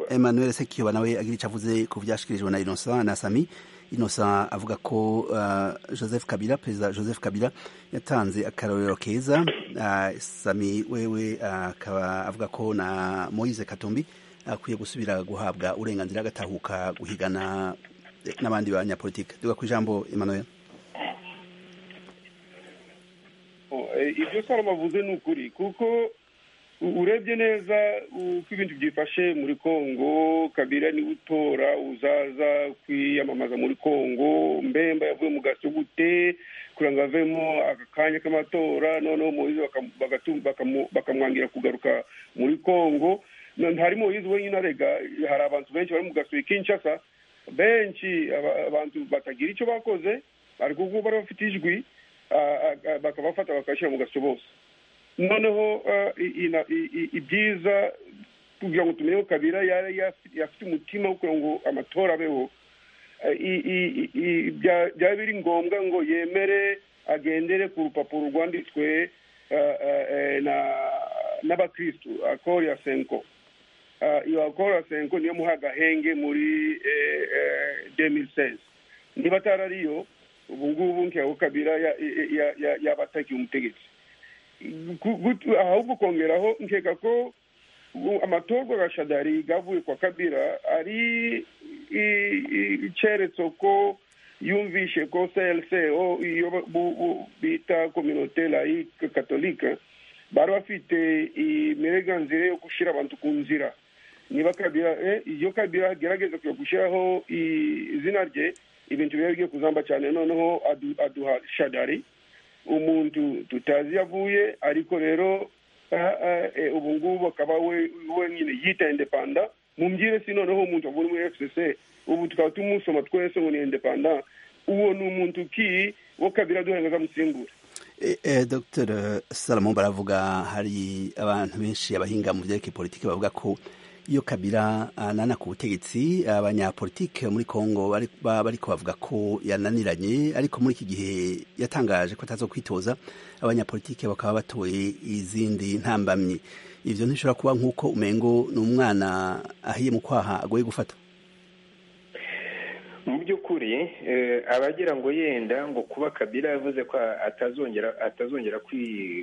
emmanuel sekiyoba nawe agira icyo avuze ku byashyikirijwe na innocent na sami innocent avuga ko joseph kabila perezida joseph kabila yatanze akarorero keza sami wewe akaba avuga ko na moise katumbi akwiye gusubira guhabwa uburenganzira agatahuka guhigana n'abandi banyapolitike duga ku ijambo emmanuel ibyo salomo avuze ni ukuri kuko urebye neza uko ibintu byifashe muri congo kabira niwe utora uzaza kwiyamamaza muri congo mbemba yavuye mu gaso gute kugira ngo avemo aka kanya k'amatora noneho moyize bakamwangira kugaruka muri congo hari moyize wenyine arega hari abantu benshi bari mu gaso kinshasa benshi abantu batagira icyo bakoze ariko kuko bari bafite ijwi bakabafata bakabashyira mu gaso bose noneho ibyiza kugira ngo tumenye ko kabira yafite umutima wo kugira ngo amatora abeho byaba biri ngombwa ngo yemere agendere ku rupapuro rwanditswe n'abakirisitu akori ya senko iyo akori ya senko niyo muha agahenge muri demilisezi niba atari ariyo ubu ngubu nkiyaho kabira yaba atakiye umutegetsi ahubwo ukongeraho nkeka ko amatorwa ya shadari gavuye kwa kabira ari icyeretso ko yumvishe ko crco iyo bita kominote layike katolika bari bafite imirenganzira yo gushyira abantu ku nzira niba kabira iyo kabira agerageza gushyiraho izina rye ibintu biba bigiye kuzamba cyane noneho aduha shadari umuntu tutazi yavuye ariko rero ubu ngubu akaba we nyine yita indepanda mu mbyire si noneho umuntu avuye muri fcc ubu tukaba tumusoma twese ngo ni indepanda uwo ni umuntu ki wo kabiri aduhengeza musimbura dr salomon baravuga hari abantu benshi abahinga mu byerekeye politiki bavuga ko iyo kabira anana ku butegetsi abanyapolitike muri congo bari kubavuga ko yananiranye ariko muri iki gihe yatangaje ko ataza kwitoza abanyapolitike bakaba batoye izindi ntambamyi ibyo ntishobora kuba nk'uko umengo ni umwana ahiye mu kwaha agoye gufata mu by'ukuri abagira ngo yenda ngo kuba kabira yavuze ko atazongera atazongera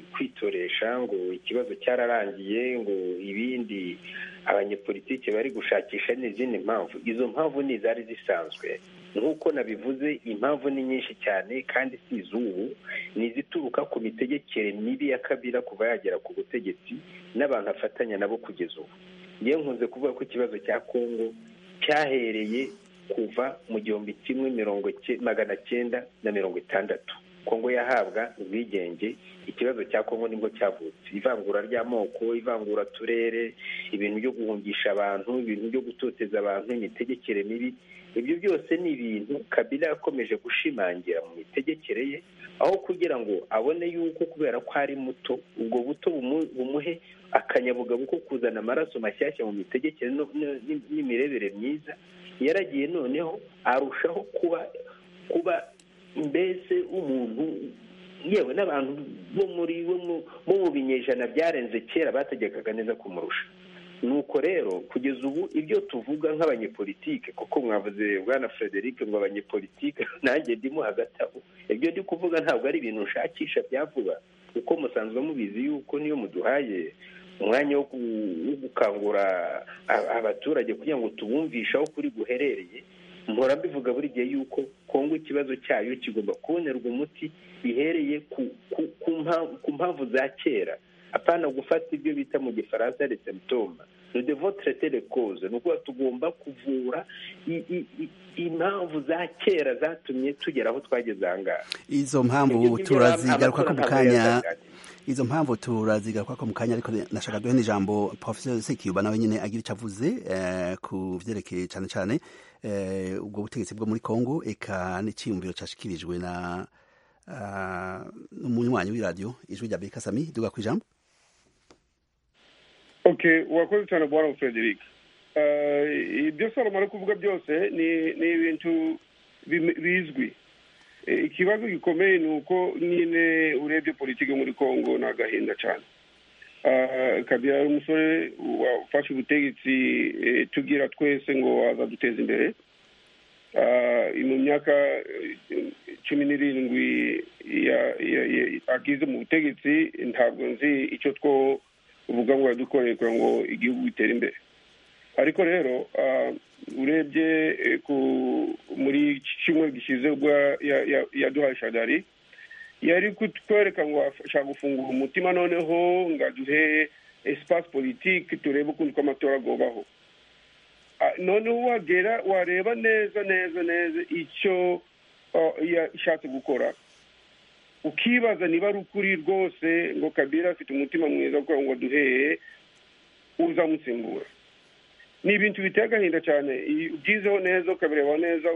kwitoresha ngo ikibazo cyararangiye ngo ibindi abanyepolitike bari gushakisha n'izindi mpamvu izo mpamvu ni izari zisanzwe nk'uko nabivuze impamvu ni nyinshi cyane kandi si iz'ubu ni izituruka ku mitegekere mibi ya kabira kuva yagera ku butegetsi n'abantu afatanya nabo kugeza ubu yewe nkunze kuvuga ko ikibazo cya kongo cyahereye kuva mu gihumbi kimwe mirongo magana cyenda na mirongo itandatu kongo yahabwa ubwigenge ikibazo cya kongo nibwo cyavutse ivangura ry'amoko ivangura turere ibintu byo guhungisha abantu ibintu byo gutoteza abantu imitegekere mibi ibyo byose ni ibintu kabila yakomeje gushimangira mu mitegekere ye aho kugira ngo abone yuko kubera ko ari muto ubwo buto bumuhe akanyabugabo ko kuzana amaraso mashyashya mu mitegekere n'imirebere myiza yaragiye noneho arushaho kuba kuba mbese umuntu yewe n'abantu bo muri bo mu binyejana byarenze kera bategekaga neza kumurusha nuko rero kugeza ubu ibyo tuvuga nk'abanyepolitike kuko mwavuze bwana frederic ngo abanyepolitike nanjye ndimo hagati aho ibyo ndi kuvuga ntabwo ari ibintu nshakisha bya vuba kuko musanzwe mubizi yuko niyo muduhaye umwanya wo gukangura abaturage kugira ngo tubumvishe aho kuri guherereye mpora mbivuga buri gihe yuko kongo ikibazo cyayo kigomba kubonerwa umuti bihereye ku mpamvu za kera apana gufata ibyo bita mu gifaransa de semptoma ni devotirete de koze ni ukuvuga tugomba kuvura impamvu za kera zatumye tugera aho twageze aha ngaha izo mpamvu turazigaruka mu kanya izo mpamvu turazigaruka ko mu kanya ariko nashaka duhe n'ijambo professeur Sekiuba nawe nyine agira icyo avuze ku byerekeye cyane cyane ubwo butegetsi bwo muri Congo eka n'icyiyumviro cyashikirijwe na umunywanyi w'iradiyo ijwi rya Bekasami duga ku ijambo okay wakoze cyane bwana Frederic ibyo Salomo ari kuvuga byose ni ni ibintu bizwi ikibazo gikomeye ni uko nyine urebye politiki muri congo ni agahinda cyane kabira ari umusore wafashe ubutegetsi tugira twese ngo azaduteza imbere mu myaka cumi n'irindwi agize mu butegetsi ntabwo nzi icyo two uvuga ngo yadukoreye kugira ngo igihugu gitere imbere ariko rero urebye muri iki kimwe gishyize ubwo yaduhaye shadari yari kutwereka ngo ashaka gufungura umutima noneho ngo aduhe esipasi politiki turebe ukuntu kw'amatora agobaho noneho wagera wareba neza neza neza icyo yashatse gukora ukibaza niba ari ukuri rwose ngo kabira afite umutima mwiza kuko ngo aduheye uzamusimbura ni ibintu biteye agahinda cyane ubyizeho neza ukabireba neza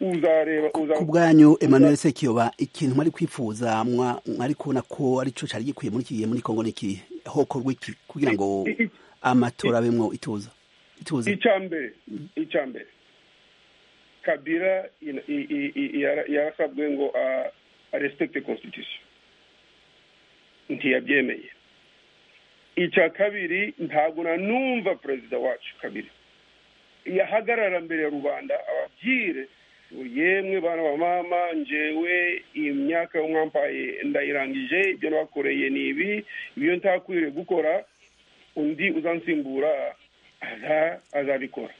uzareba ku bwanyu emmanuel sekiyoba ikintu mwari kwifuza mwari kubona ko aricyo cyari gikwiye muri iki gihe muri kongo n'iki hokorwa iki kugira ngo amatora abemwo ituza ituze icya mbere icya mbere kabira yarasabwe ngo arespekite constitution ntiyabyemeye icya kabiri ntabwo nanumva perezida wacu kabiri yahagarara mbere ya rubanda ababwire yemwe bana ba mama njewe imyaka y'umwampaye ndayirangije ibyo nabakoreye ni ibi ibyo ntakwiriye gukora undi uzansimbura azabikora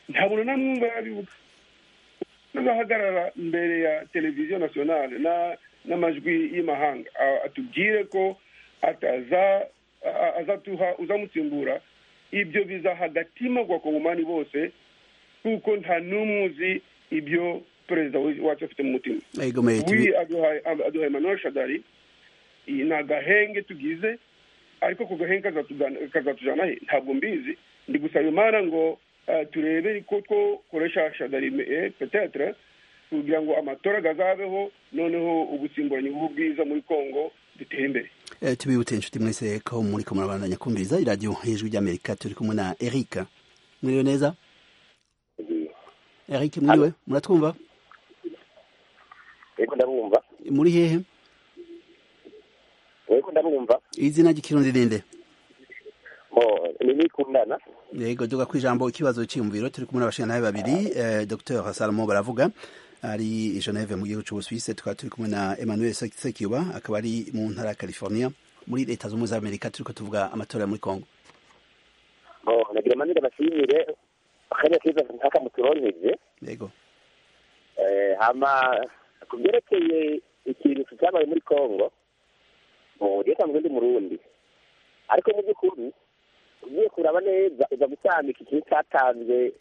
ntabwo nanumva yabivuga azahagarara mbere ya televiziyo nasiyonale n'amajwi y'imahanga atubwire ko ataza azatuha uzamutsimbura ibyo bizaha agatima ku bakongomani bose kuko nta n'umwe uzi ibyo perezida wacu afite mu mutima aduhaye manuel shadari ni agahenge tugize ariko ako gahenge kazatujyana he ntabwo mbizi ndi gusaba imana ngo turebe ko twakoresha shadari petetere kugira ngo amatora azabeho noneho ubusimburanyi bw'ubwiza muri congo dutere imbere tubibutse inshuti mwese ko muri ko murabandanya kumviriza iradiyo y'ijwi ry'amerika turi kumwe na eric mwiriwe neza eric mwiriwe muratwumva muri hehe izina ry'ikirundi ninde yego duga ku ijambo ikibazo cy'iyumviro turi kumwe n'abashinga babiri dr salomo baravuga ari i Geneve mu gihugu cy'Ubusuwisi tukaba turi kumwe na Emmanuel Sekiba akaba ari mu ntara ya California muri leta zunze ubumwe za Amerika turi tuvuga amatora muri Congo nagira amanira bashimire kariya kiza nkaka muturonkeje yego hama ku byerekeye ikintu cyabaye muri Congo ugiye cyangwa undi murundi ariko mu by'ukuri ugiye kuraba neza uza gusanga iki kintu cyatanze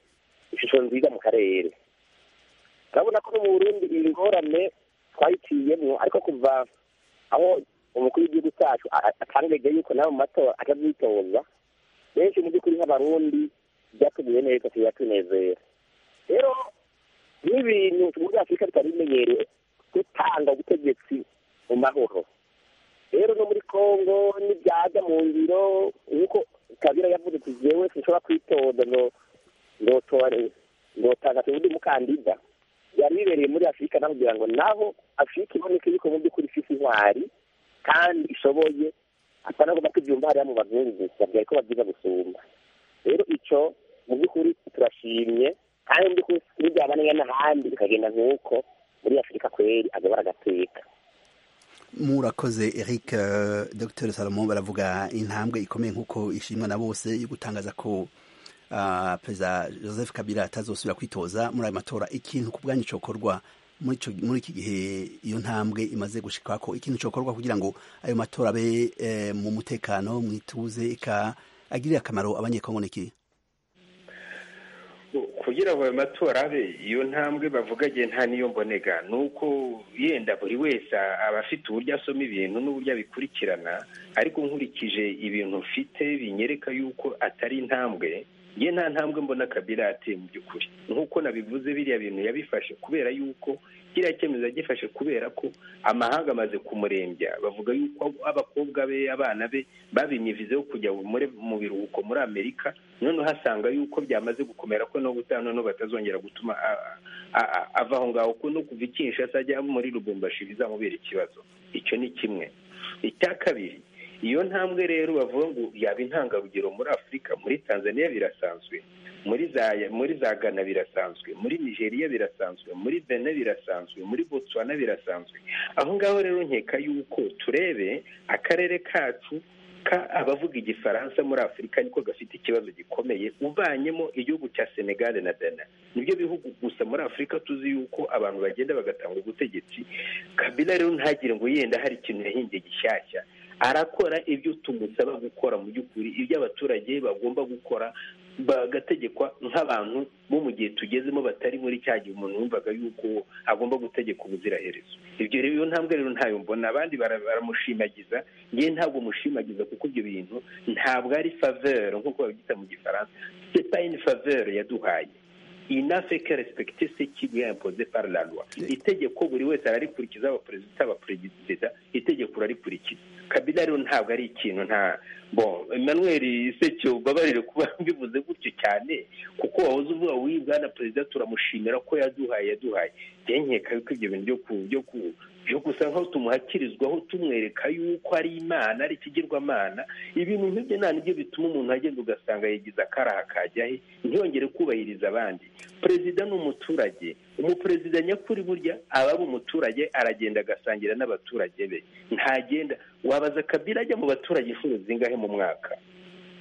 ishusho nziza mu karere urabona ko no mu burundi ingorane twayiciyemo ariko kuva aho umukuru w'igihugu cyacu atanga yuko nawe mu matora atabyitoza benshi mu by'ukuri nk'abarundi byatuguye neza tuyatunezera rero n'ibintu muri afurika bitari bimenyerewe gutanga ubutegetsi mu mahoro rero no muri congo n'ibyaza mu ngiro nk'uko kabira yavuze ati jewe sinshobora kwitoza ngo ngotore ngotanga tubundi umukandida byari bibereye muri afurika naho kugira ngo naho afurika iboneke yuko mu by'ukuri ifite intwari kandi ishoboye atari agomba kubyumva hariya mu bazungu babwira ko babyiza gusumba rero icyo mu by'ukuri turashimye kandi mu by'ukuri n'ibyaba n'ahandi bikagenda nk'uko muri afurika kweri agabura agateka murakoze eric dr salomo baravuga intambwe ikomeye nk'uko ishimwa na bose yo gutangaza ko perezida joseph kabila atazosubira kwitoza muri ayo matora ikintu ku bwanyu cyokorwa muri iki gihe iyo ntambwe imaze gushika ko ikintu cyokorwa kugira ngo ayo matora abe mu mutekano mu ituze agirire akamaro abanyekongo n'iki kugira ngo ayo matora abe iyo ntambwe bavuga igihe nta niyo mbonega ni uko yenda buri wese aba afite uburyo asoma ibintu n'uburyo abikurikirana ariko nkurikije ibintu mfite binyereka yuko atari intambwe ye nta ntambwe mbona kabila yateye mu by'ukuri nk'uko nabivuze biriya bintu yabifashe kubera yuko kiriya cyemezo yagifashe kubera ko amahanga amaze kumurembya bavuga yuko abakobwa be abana be babimyivizeho kujya mu biruhuko muri amerika noneho asanga yuko byamaze gukomera ko no gutaha noneho batazongera gutuma ava aho ngaho ko no kuva ikinshasa ajya muri rubumbashi bizamubera ikibazo icyo ni kimwe icya kabiri iyo ntambwe rero bavuga ngo yaba intangarugero muri afurika muri tanzania birasanzwe muri za muri za gana birasanzwe muri nigeria birasanzwe muri bene birasanzwe muri botswana birasanzwe aho ngaho rero nkeka yuko turebe akarere kacu ka abavuga igifaransa muri afurika niko gafite ikibazo gikomeye uvanyemo igihugu cya senegal na dana nibyo bihugu gusa muri afurika tuzi yuko abantu bagenda bagatanga ubutegetsi kabila rero ntagire ngo yenda hari ikintu yahinduye gishyashya arakora ibyo tumusaba gukora mu by'ukuri ibyo abaturage bagomba gukora bagategekwa nk'abantu bo mu gihe tugezemo batari muri cya gihe umuntu wumvaga yuko agomba gutegeka ubuziraherezo ibyo rero iyo ntambwe rero ntayo mbona abandi baramushimagiza ngewe ntabwo mushimagiza kuko ibyo bintu ntabwo ari faveur nk'uko babyita mu gifaransa c'est pas une faveur yaduhaye inafeke respekite se kibu yampoze par la loi itegeko buri wese ararikurikiza abaperezida abaperezida itegeko urarikurikiza kabila rero ntabwo ari ikintu nta bon emmanuel sekio babarire kuba mbivuze gutyo cyane kuko wahoze uvuga w'iyi bwana perezida turamushimira ko yaduhaye yaduhaye byenkeka yuko ibyo bintu byo ku byo gusa nkaho tumuhakirizwaho tumwereka yuko ari imana ari ikigirwamana ibintu nk'ibyo nta nibyo bituma umuntu agenda ugasanga yagize akaraha kajya he ntiyongere kubahiriza abandi perezida ni umuturage umuperezida nyakuri burya aba ari umuturage aragenda agasangira n'abaturage be ntagenda wabaza kabira ajya mu baturage inshuro zingahe mu mwaka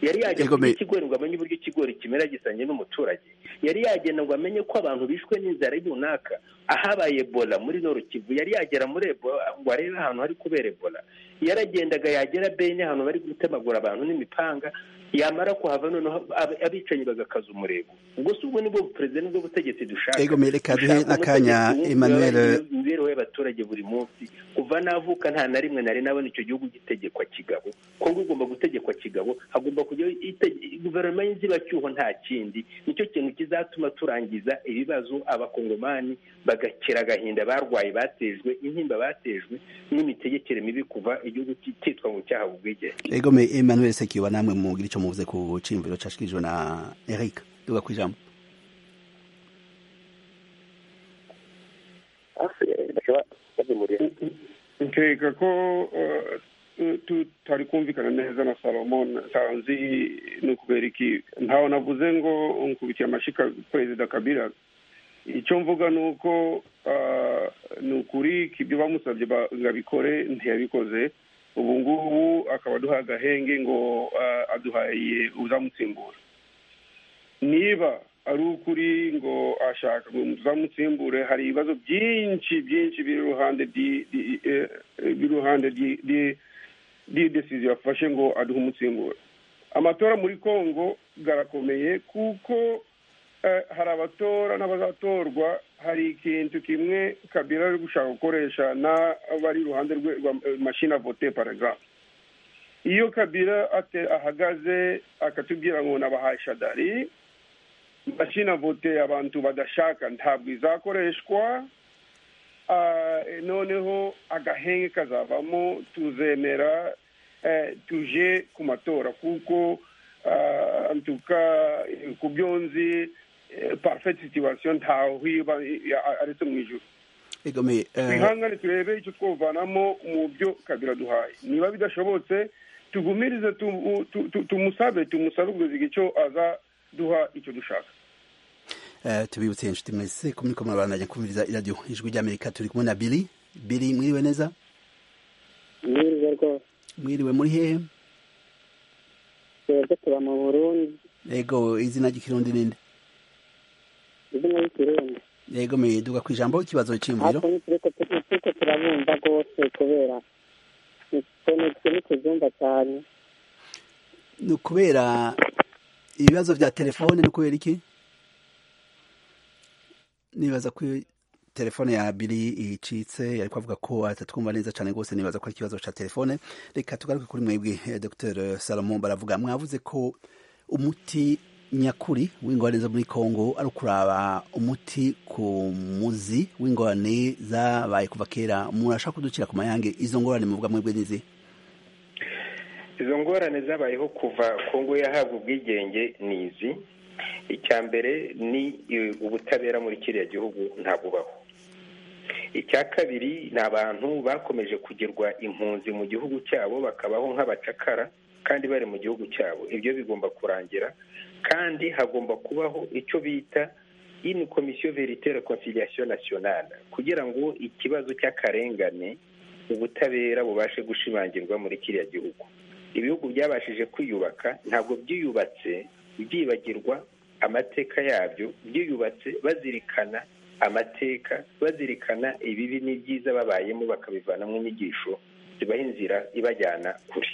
yari yajya mu ikigori ngo amenye uburyo ikigori kimera gisanye n'umuturage yari yagenda ngo amenye ko abantu bishwe n'inzara runaka ahabaye ebola muri kivu yari yagera muri ebola ngo arebe ahantu hari kubera ebola yaragendaga yagera bene ahantu bari gutemagura abantu n'imipanga yamara kuhava noneho abicanyi bagakaza umurego ubwo si ubwo nibwo perezida nibwo butegetsi dushaka ego mereka duhe n'akanya emmanuel imibereho y'abaturage buri munsi kuva navuka nta na rimwe nari nabona icyo gihugu gitegekwa kigabo kongo igomba gutegekwa kigabo hagomba kujya guverinoma y'inzibacyuho nta kindi nicyo kintu kizatuma turangiza ibibazo abakongomani bagakira agahinda barwaye batejwe intimba batejwe n'imitegekere mibi kuva igihugu cyitwa ngo cyahawe ubwigenge ego me emmanuel sekiwa namwe mugira icyo muvuze ku cyimviro cyashikirijwe na eric duga ku ijambo nkeka ko tutari kumvikana neza na salomon nsanzi ni ukubera iki ntawe navuze ngo nkubitira amashyi perezida kabira icyo mvuga ni uko ni ukuri ibyo bamusabye ngo abikore ntiyabikoze ubu ngubu akaba aduha agahenge ngo aduhaye uzamutsimbura niba ari ukuri ngo ashaka ngo uzamutsimbure hari ibibazo byinshi byinshi biri iruhande y'idesiziyo yafashe ngo aduhe umutsimbura amatora muri congo garakomeye kuko hari abatora n'abazatorwa hari ikintu kimwe kabira ari gushaka gukoresha n'abari iruhande rwe rwa mashini avote paragraf iyo kabira ate- ahagaze akatubwira ngo nabahaye shadari mashini avote abantu badashaka ntabwo izakoreshwa Ah, noneho agahenge kazavamo tuzemera eh, tuje ku matora kuko ah, antuka eh, ku byo nzi eh, parfait situation ntaho iba eh, aretse mu ijuru egome twihangane turebe icyo twovanamo mu byo kabira duhaye niba bidashobotse tugumirize tu- tu- tu- tumusabe tumusabe kugeza igihe cyo aza duha icyo dushaka tubibutse inshuti mwese ko muri ko murabandanya kumviriza iradiyo ijwi ry'amerika turi kumwe na biri biri mwiriwe neza mwiriwe rwose mwiriwe muri hehe twebwe tuba mu burundi yego izina ry'ikirundi ninde izina ry'ikirundi yego mwiduka ku ijambo ikibazo cy'imviro ariko turiko turiko turabumva rwose kubera tonetse n'ikizumba cyane ni ukubera ibibazo bya telefone ni kubera iki nibaza ko telefone ya biri icitse ariko avuga ko atatwumva neza cyane rwose nibaza ko ari ikibazo cya telefone reka tugaruke kuri mwebwe eh, dr salomon baravuga mwavuze ko umuti nyakuri w'ingorane zo muri congo ari ukuraba umuti ku muzi w'ingorane zabaye kuva kera murashaka kuducira ku mayange izo ngorane muvuga mwebwe n'izi izo ngorane zabayeho kuva kongo yahabwa ubwigenge ni izi icya mbere ni eh, ubutabera muri kiriya gihugu ntabubaho icya kabiri ni abantu bakomeje kugirwa impunzi mu gihugu cyabo bakabaho nk'abacakara kandi bari mu gihugu cyabo ibyo bigomba kurangira kandi hagomba kubaho icyo bita ini komisiyo veritera konsiliasiyo nasiyonale kugira ngo ikibazo cy'akarengane ubutabera bubashe gushimangirwa muri kiriya gihugu ibihugu byabashije kwiyubaka ntabwo byiyubatse byibagirwa amateka yabyo byiyubatse bazirikana amateka bazirikana ibibi n'ibyiza babayemo bakabivanamo inyigisho zibaha inzira ibajyana kure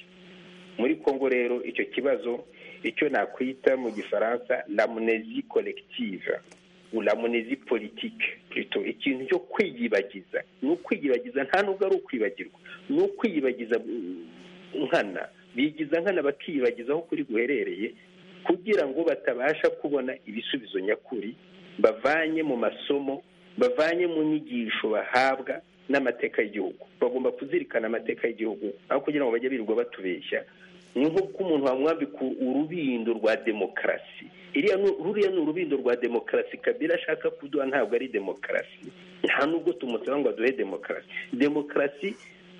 muri kongo rero icyo kibazo icyo nakwita mu gifaransa lamunezi kolekitive lamunezi politike plutôt. ikintu cyo kwiyibagiza ni ukwiyibagiza nta nubwo ari ukwibagirwa ni ukwiyibagiza mm, nkana bigiza nkana bakiyibagiza aho kuri guherereye kugira ngo batabasha kubona ibisubizo nyakuri bavanye mu masomo bavanye mu nyigisho bahabwa n'amateka y'igihugu bagomba kuzirikana amateka y'igihugu aho kugira ngo bajye birirwa batubeshya ni nk'uko umuntu wamwambika urubindo rwa demokarasi iriya ni- ruriya ni urubindo rwa demokarasi kabira ashaka kuduha ntabwo ari demokarasi nta nubwo tumusaba ngo aduhe demokarasi demokarasi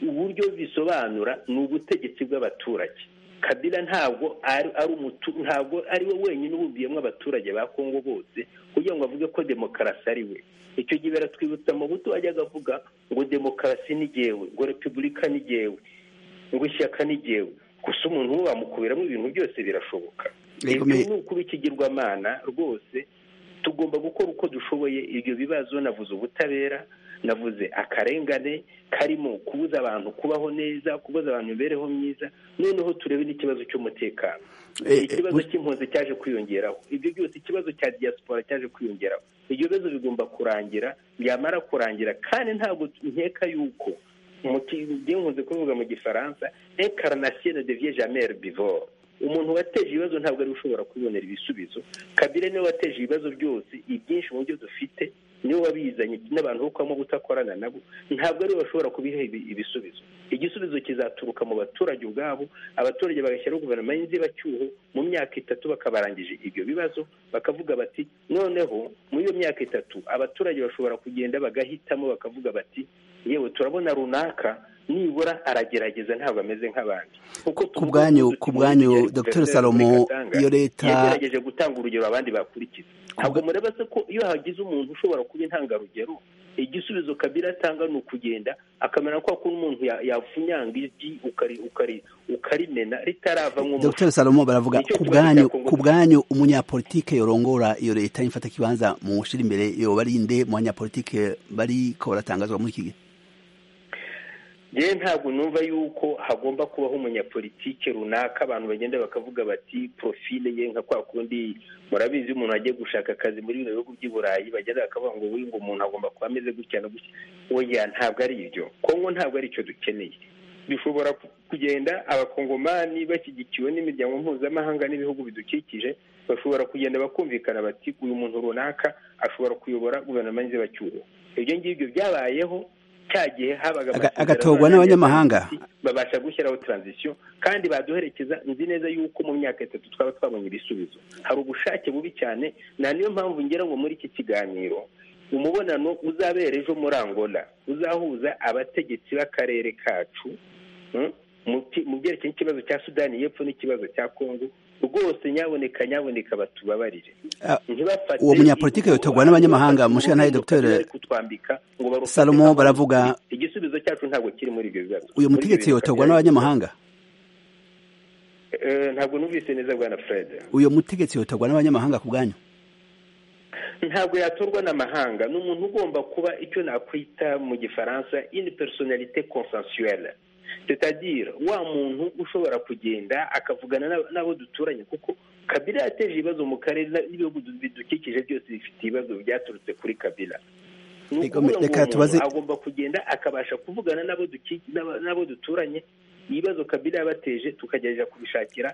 uburyo bisobanura ni ubutegetsi bw'abaturage kabila ntabwo ari ari umutu- ntabwo ari we wenyine ububiyemo abaturage ba kongo bose kugira ngo avuge ko demokarasi ari we icyo gihe baratwibutsa amabuto wajyaga avuga ngo demokarasi ni jyewe ngo repubulika ni jyewe ngo ishyaka ni jyewe gusa umuntu we bamukubiramo ibintu byose birashoboka Yego, ibyo me- ni ukuba ikigirwamana rwose tugomba gukora uko dushoboye ibyo bibazo navuze ubutabera navuze akarengane karimo kubuza abantu kubaho neza kubuza abantu imibereho myiza noneho turebe n'ikibazo cy'umutekano Eh, eh, ikibazo muri- cy'impunzi cyaje kwiyongeraho ibyo byose ikibazo cya diaspora cyaje kwiyongeraho ibyo bibazo bigomba kurangira byamara kurangira kandi ntabwo nkeka yuko umuti- byenkunze kuvuga mu gifaransa incarnation ne devient jamais herbivore umuntu wateje ibibazo ntabwo ari we ushobora kubibonera ibisubizo kabire niwe wateje ibibazo byose ibyinshi mu byo dufite niwe wabizanye n'abantu bo kwa Mobutu akorana nabo ntabwo ari we bashobora kubiha ibi- ibisubizo igisubizo kizaturuka mu baturage ubwabo abaturage bagashyiraho guverinoma y'inzibacyuho mu myaka itatu bakabarangije ibyo bibazo bakavuga bati noneho muri iyo myaka itatu abaturage bashobora kugenda bagahitamo bakavuga bati yewe turabona runaka nibura aragerageza ntabwo ameze nk'abandi kuko Ku bwanyu- ku bwanyu, Dr. Salomo, iyo leta- yagerageje gutanga urugero abandi bakurikiza ntabwo bwa- mureba se ko iyo hagize umuntu ushobora kuba intangarugero igisubizo kabira atanga ni ukugenda akamera ko akora umuntu ya- yafunyanga ijyi ukari ukari ukarimena ritaravamo umuco dr salomo baravuga Nicyo ku kibazo bwanyu cya Congo ku bwanyu umunyapolitike yorongora iyo leta y'imfata kibanza mu gushira imbere yoba ari nde mu banyapolitike bariko baratangazwa muri iki gihe yewe ntabwo numva yuko hagomba kubaho umunyapolitike runaka abantu bagenda bakavuga bati profile ye nka kwa kundi murabizi umuntu agiye gushaka akazi muri bino bihugu by'i burayi bagenda bakavuga ngo uyu ngo umuntu agomba kuba ameze gutya na gutya oya ntabwo ari ibyo kongo ntabwo ari icyo dukeneye dushobora kugenda abakongomani bashyigikiwe n'imiryango mpuzamahanga n'ibihugu bidukikije bashobora kugenda bakumvikana bati uyu muntu runaka ashobora kuyobora guverinoma y'inzibacyuho ibyo ngibyo byabayeho cya gihe habaga agatorwa n'abanyamahanga babasha gushyiraho taranzisiyo kandi baduherekeza nzi neza yuko mu myaka itatu twaba twabonye ibisubizo hari ubushake bubi cyane na niyo mpamvu ngira ngo muri iki kiganiro umubonano uzabera ejo muri angola uzahuza abategetsi b'akarere kacu mu byerekeye n'ikibazo cya sudani y'epfo n'ikibazo cya kongo rwose nyaboneka nyaboneka batubabarire uwo munyapolitike yotorwa n'abanyamahanga mushinga ntaye dogiteri salomo baravuga igisubizo cyacu ntabwo kiri muri ibyo bibazo uyu mutegetsi yotorwa n'abanyamahanga ntabwo numvise neza bwana fred uyu mutegetsi yotorwa n'abanyamahanga ku bwanyu ntabwo yatorwa n'amahanga ni umuntu ugomba kuba icyo nakwita mu gifaransa ini personalite consensuelle tetadira wa muntu ushobora kugenda akavugana n'abo duturanye kuko kabila yateje ibibazo mu karere n'ibihugu bidukikije byose bifite ibibazo byaturutse kuri kabila ni ukuvuga ngo umuntu agomba kugenda akabasha kuvugana n'abo duturanye ibibazo kabila yabateje tukagerageza kubishakira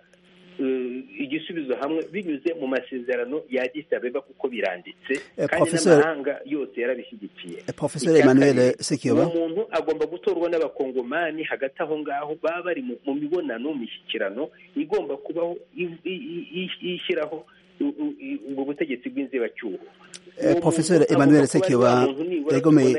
igisubizo hamwe binyuze mu masezerano ya abeba kuko biranditse kandi n'amahanga yose yarabishyigikiye porofesor emmanuel sekiyobo umuntu agomba gutorwa n'abakongomani hagati aho ngaho baba bari mu mibonano mishyikirano igomba kubaho ishyiraho ubwo butegetsi bw'inzibacyuho porofesor emmanuel sekiyoba yagomeye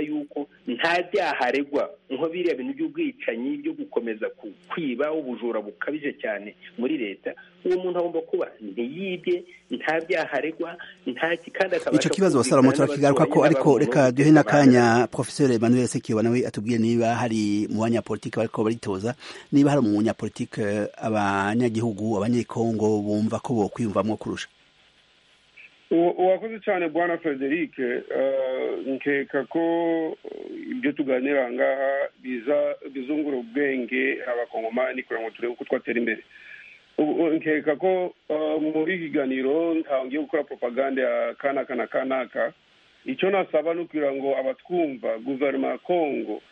nta byaha aregwa nko biriya bintu by'ubwicanyi byo gukomeza kwiba ubujura bukabije cyane muri leta uwo muntu agomba kuba ntiyibye nta byaha aregwa nta kandi akabasha icyo kibazo salomo turakigaruka ko ariko reka duhe n'akanya porofesor emmanuel sekiyoba nawe atubwiye niba hari mu banyapolitiki bariko baritoza niba hari umunyapolitiki abanyagihugu abanyekongo bumva ko bokwiyumvamo kurusha uwakoze cyane bwana frederic nkeka ko ibyo tuganira aha ngaha bizungura ubwenge abakongomani kugira ngo turebe uko twatera imbere nkeka ko muri kiganiro ntangiye gukora propaganda ya kanaka na kanaka icyo nasaba ni ukugira ngo abatwumva guverinoma ya kongo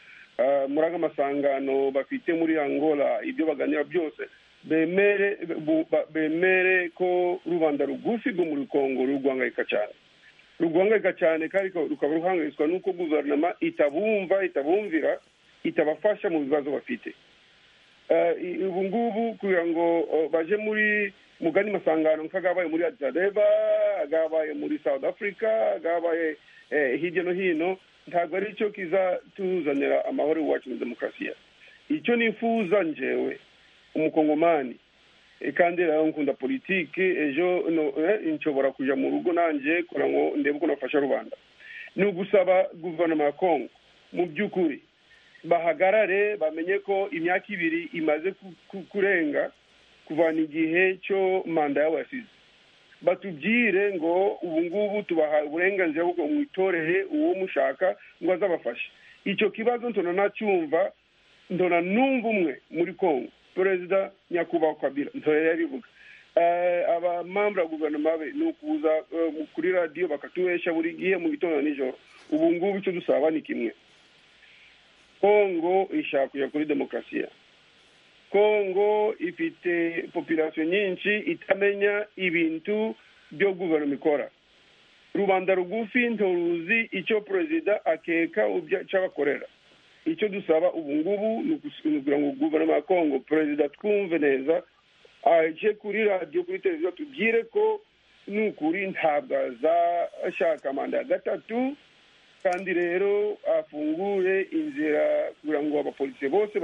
muri aga masangano bafite muri angola ibyo baganira byose bemere bemere ko rubanda rugufi rwo muri kongo rugwangayika cyane rugwangayika cyane kandi rukaba ruhangayitswa n'uko guverinoma itabumva itabumvira itabafasha mu bibazo bafite ubu ngubu kugira ngo baje muri mugani masangano nk'agabaye muri adisabeba agabaye muri south africa agabaye hirya no hino ntabwo ari cyo kizatuzanira amahoro iwacu na demokarasiya icyo nifuza njewe umukongomani kandi rero nkunda politiki ejo nshobora kujya mu rugo nanjye kugira ngo ndebe uko nafasha rubanda ni ugusaba guverinoma ya kongo mu by'ukuri bahagarare bamenye ko imyaka ibiri imaze kurenga kuvana igihe cyo manda yabo yasize batubwire ngo ubu ngubu tubaha uburenganzira bwo mwitorohe uwo mushaka ngo azabafashe icyo kibazo ntona nacyumva ntona numva umwe muri kongo perezida nyakubahwa kabila ntorera rivuga abamambura ya guverinoma be ni ukuza kuri radiyo bakatuhesha buri gihe mu gitondo nijoro ubu ngubu icyo dusaba ni kimwe kongo ishaka kujya kuri demokarasiya kongo ifite popirasiyo nyinshi itamenya ibintu byo guverinoma ikora rubanda rugufi ntoruzi icyo perezida akeka cy'abakorera icyo dusaba ubu ngubu ni ukugira ngo guverinoma ya kongo perezida twumve neza aje kuri radiyo kuri televiziyo tubwire ko ni ukuri ntabwo azashaka manda ya gatatu kandi rero afungure inzira kugira ngo abapolisi bose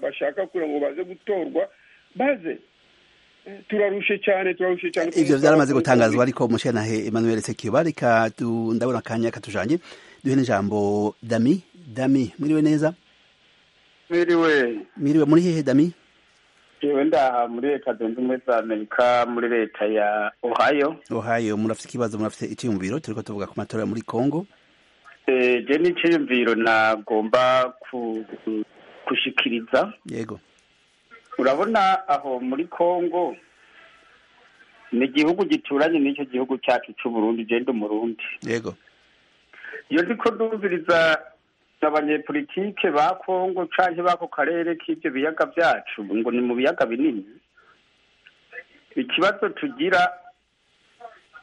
bashaka kugira ngo baze gutorwa baze turarushe cyane turarushe cyane ibyo byaramaze gutangazwa ariko umushenahe emmanuel sekiba reka ndabona akanya katujanye duhe n'ijambo dami dami mwiriwe neza mwiriwe mwiriwe muri hehe dami jewe ndaha muri leta zunze ubumwe za amerika muri leta ya ohio ohio murafite ikibazo murafite icyiyumviro turiko tuvuga ku matora muri congo je n'iciyumviro nagomba gushikiriza yego urabona aho muri congo ni igihugu gituranye n'icyo gihugu cyacu cy'uburundi genda umurundi yego iyo ndiko ndumviriza abanyepolitike ba congo canke b'ako karere k'ivyo biyaga byacu ngo ni mu biyaga binini ikibazo tugira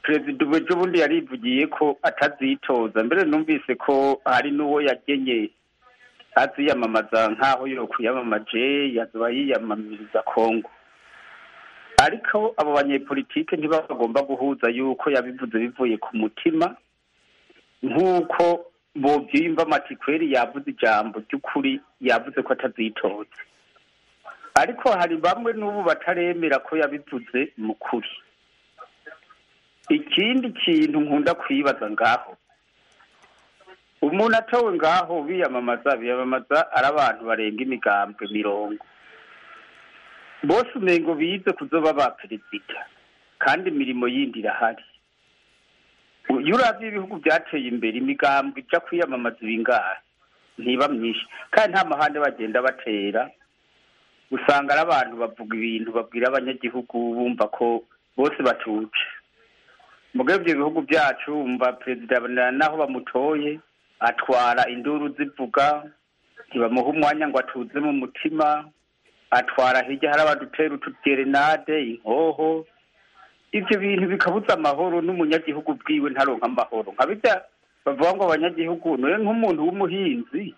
perezida ubu ejo bundi yarivugiye ko atazitoza mbere numvise ko hari n'uwo yagenye aziyamamaza nk'aho yo kuyamamaje yazoba yiyamamiriza kongo ariko abo banyepolitike ntibagomba guhuza yuko yabivuze bivuye ku mutima nk'uko bobyimba matikweri yavuze ijambo ry'ukuri yavuze ko atazitoza ariko hari bamwe n'ubu bataremera ko yabivuze mu kuri ikindi kintu nkunda kwibaza ngaho umuntu atowe ngaho biyamamaza biyamamaza ari abantu barenga imigambwe mirongo bose umengo bize kuzoba ba perezida kandi imirimo yindi irahari iyo uravye ibihugu byateye imbere imigambwe ija kwiyamamaza ibingahe ntiba myinshi kandi nta mahande bagenda batera usanga ari abantu bavuga ibintu babwira abanyagihugu bumva ko bose batuje mugabo ibyo bihugu byacu umva perezida naho bamutoye atwara induru zivuga ntibamuha umwanya ngo atuze mu mutima atwara hirya hari abadutera utugerenade inkoho ibyo bintu bikabuza amahoro n'umunyagihugu bwiwe ntaronka amahoro nka bijya bavuga ngo abanyagihugu niwe nk'umuntu w'umuhinzi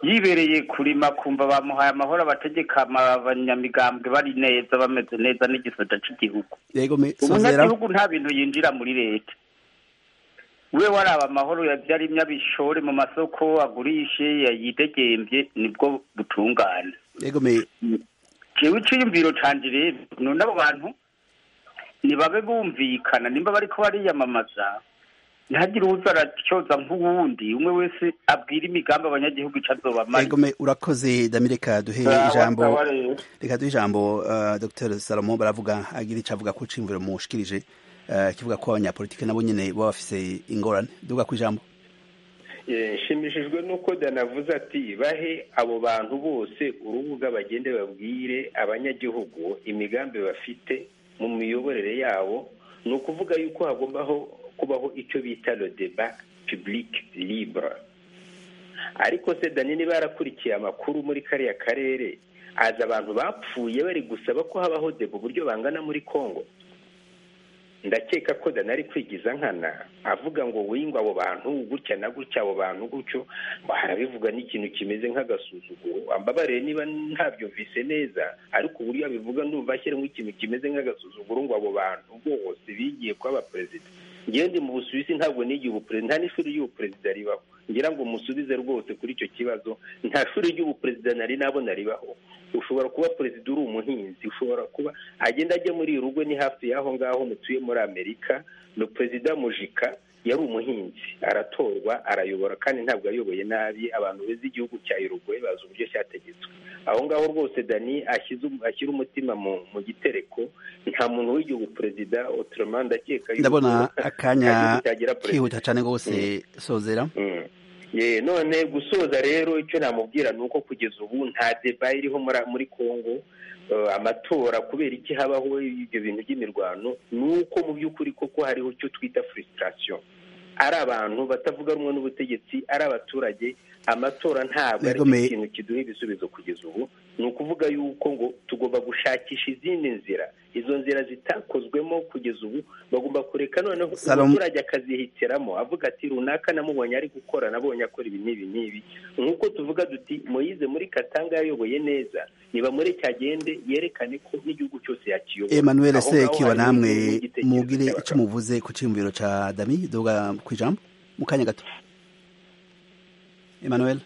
yibereye kurima kumva bamuhaye amahoro abategeka abanyamigambwe bari neza bameze neza n'igisata cy'igihugu yego me sozera umunyagihugu nta bintu yinjira muri leta we waraba amahoro yarimye abishore mu masoko agurishe yidegembye nibwo butungane yego me jewe iciyumviro canje rero none abo bantu nibabe bumvikana nimba bariko bariyamamaza ntihagire uwuza aratyoza nk'uwundi umwe wese abwira imigambi abanyagihugu ico azobamara yego me urakoze damireka duhe ijambo reka duhe ijambo uh, Dr Salomo baravuga agira ico avuga ko cimviro mushikirije uh, kivuga ko abanyapolitike nabo nyene baba bafise ingorane duga ku ijambo Eh, nshimishijwe n'uko danavuze ati bahe abo bantu bose urubuga bagende babwire abanyagihugu imigambi bafite mu miyoborere yabo ni ukuvuga yuko hagombaho kubaho icyo bita le deba pibulike libure ariko se dani niba yarakurikiye amakuru muri kariya karere azi abantu bapfuye bari gusaba ko habaho deba uburyo bangana muri congo ndakeka ko dani ari kwigiza nkana avuga ngo wingwa abo bantu gutya na gutya abo bantu gutyo ngo harabivuga n'ikintu kimeze nk'agasuzuguro ambabarire niba ntabyo mvise neza ariko uburyo abivuga ndumva ashyiramo ikintu kimeze nk'agasuzuguro ngo abo bantu bose bigiye kuba abaperezida ngende mu busuwisi ntabwo n'igihe ubuperezida nta n'ishuri ry'ubuperezida ribaho ngira ngo musubize rwose kuri icyo kibazo nta shuri ry'ubuperezida nari nabona ribaho ushobora kuba perezida uri umuhinzi ushobora kuba agenda ajya muri rugo ni hafi y'aho ngaho mutuye muri amerika ni perezida mujika yari umuhinzi aratorwa arayobora kandi ntabwo ayoboye nabi abantu beza igihugu cya Uruguay bazi uburyo cyategetswe aho ngaho rwose dani ashyira umutima mu gitereko nta muntu w'igihugu perezida otoroma ndakeka yuko ndabona akanya igihugu cyagira perezida kihuta cane gose sozera Mm. Ye, none gusoza rero icyo namubwira ni uko kugeza ubu nta deba iriho muri- muri congo eh, amatora kubera iki habaho ibyo bintu by'imirwano ni uko mu by'ukuri koko hariho icyo twita frustration ari abantu batavuga rumwe n'ubutegetsi ari abaturage amatora ntabwo ari Yego, me- ikintu kiduha ibisubizo kugeza ubu ni ukuvuga yuko ngo tugomba gushakisha izindi nzira izo nzira zitakozwemo kugeza ubu bagomba kureka noneho Salom- umuturage akazihitiramo avuga ati runaka namubonye ari gukora nabonye akora ibi n'ibi n'ibi nk'uko tuvuga duti moyize muri katanga yayoboye neza nibamure cyagende yerekane ko n'igihugu cyose yakiyobora Emmanuel Aho ngaho Sekiba hari namwe n'igitekerezo mugire cy'abagabo. ico muvuze ku ciyumviro ca Dami duga ku ijambo mu kanya gato Emmanuel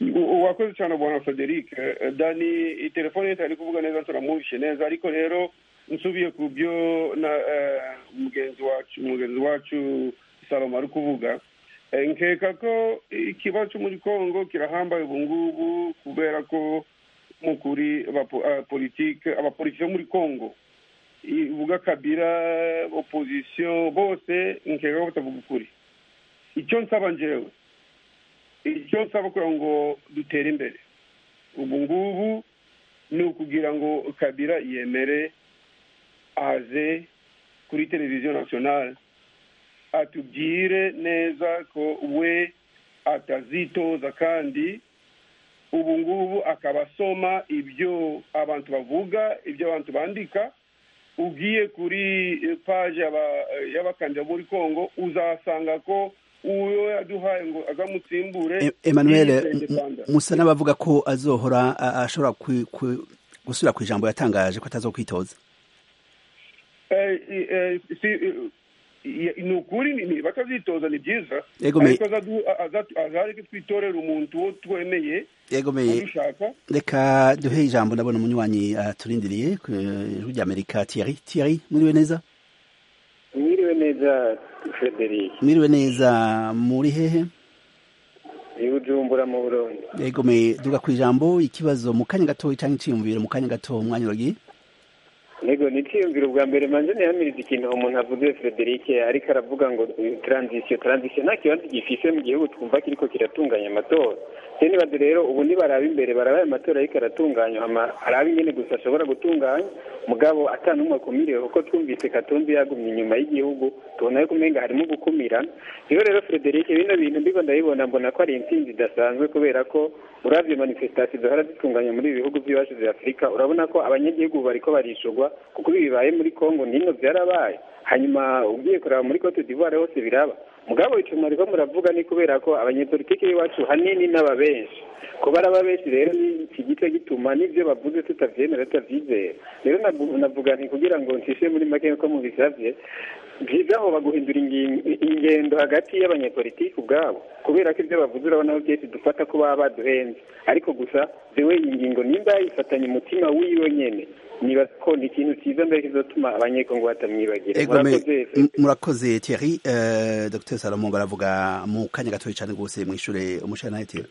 U- uwakoze cyane bwana frederic Eh, dani iyi telefone ye ari kuvuga neza turamwumvishe neza ariko rero nsubiye ku byo na eh, mugenzi wacu mugenzi wacu salomo ari kuvuga Eh, nkeka ko ikibazo cyo muri congo kirahambaye ubu ngubu kubera ko mu kuri abapo- abapolitike abapolitike bo muri congo ivuga kabira opozisiyo bose nkeka ko batavuga ukuri icyo nsaba njyewe icyo nsaba kugira ngo dutere imbere ubu ngubu ni ukugira ngo kabira yemere aze kuri televiziyo nasiyonari atubwire neza ko we atazitoza kandi ubu ngubu akaba asoma ibyo abantu bavuga ibyo abantu bandika ugiye kuri paje y'abakandida muri kongo uzasanga ko uwo yaduhaye ngo agamutsimbure emmanuel musa n'abavuga ko azohora ashobora gusubira ku ijambo yatangaje ko atazokwitoza ni ukuri batazitoza ni byiza Yegomeye. ariko azareke twitorera umuntu wo twemeye yegomeye ubishaka reka duhe ijambo ndabona umunywanyi aturindiriye ku ijwi rya amerika thierry thierry muriwe neza mwiriwe neza frederic mwiriwe neza muri hehe ni bujumbura mu burundi yegomeye duga ku ijambo ikibazo mu kanya gato cyangwa iciyumviro mu kanya gato umwanya uragiye ntego niciyumvira ubwa mbere manze ntihamiriza ikintu aho umuntu avuze frederic ariko aravuga ngo taranzisiyo taranzisiyo nta kibazo gifise mu gihugu twumva kiriko kiratunganya amatora se nibaze rero ubu nibaraba imbere baraba ayo matora ariko aratunganywa hama arabe ingene gusa ashobora gutunganya mugabo atanumwe akumiriwe kuko twumvise katumbi yagumye inyuma y'igihugu tubona yuko umenga harimo gukumirana rero rero frederic bino bintu ndiko ndabibona mbona ko ari intsinzi idasanzwe kubera ko uravye manifestasiyo zahora zitunganya muri ibi bihugu by'iwacu vya afurika urabona ko abanyagihugu bariko barishurwa kuko ibi bibaye muri congo nino vyarabaye hanyuma ugiye kuraba muri cote d'ivoire hose biraba mugabo icuma ariko muravuga ni kubera ko abanyepolitike b'iwacu hanini n'aba benshi kuba araba benshi rero ni ikigice gituma n'ivyo bavuze tutavyemera tutavyizera rero navu- navuga nti kugira ngo ncishe muri make ko mubisavye byiza hoba guhindura ingi- ingendo hagati y'abanyepolitiki ubwabo kubera ko ibyo bavuze urabona ko byinshi dufata ko baba baduhenze ariko gusa jewe iyi ngingo nimba yayifatanye umutima wiwe nyene niba ko ni ikintu cyiza mbere kizotuma abanyekongo batamwibagira Egome, Murakoze, m- murakoze Thierry eh Dr Salomon baravuga mu kanya gato cyane gose mwishure umushana Thierry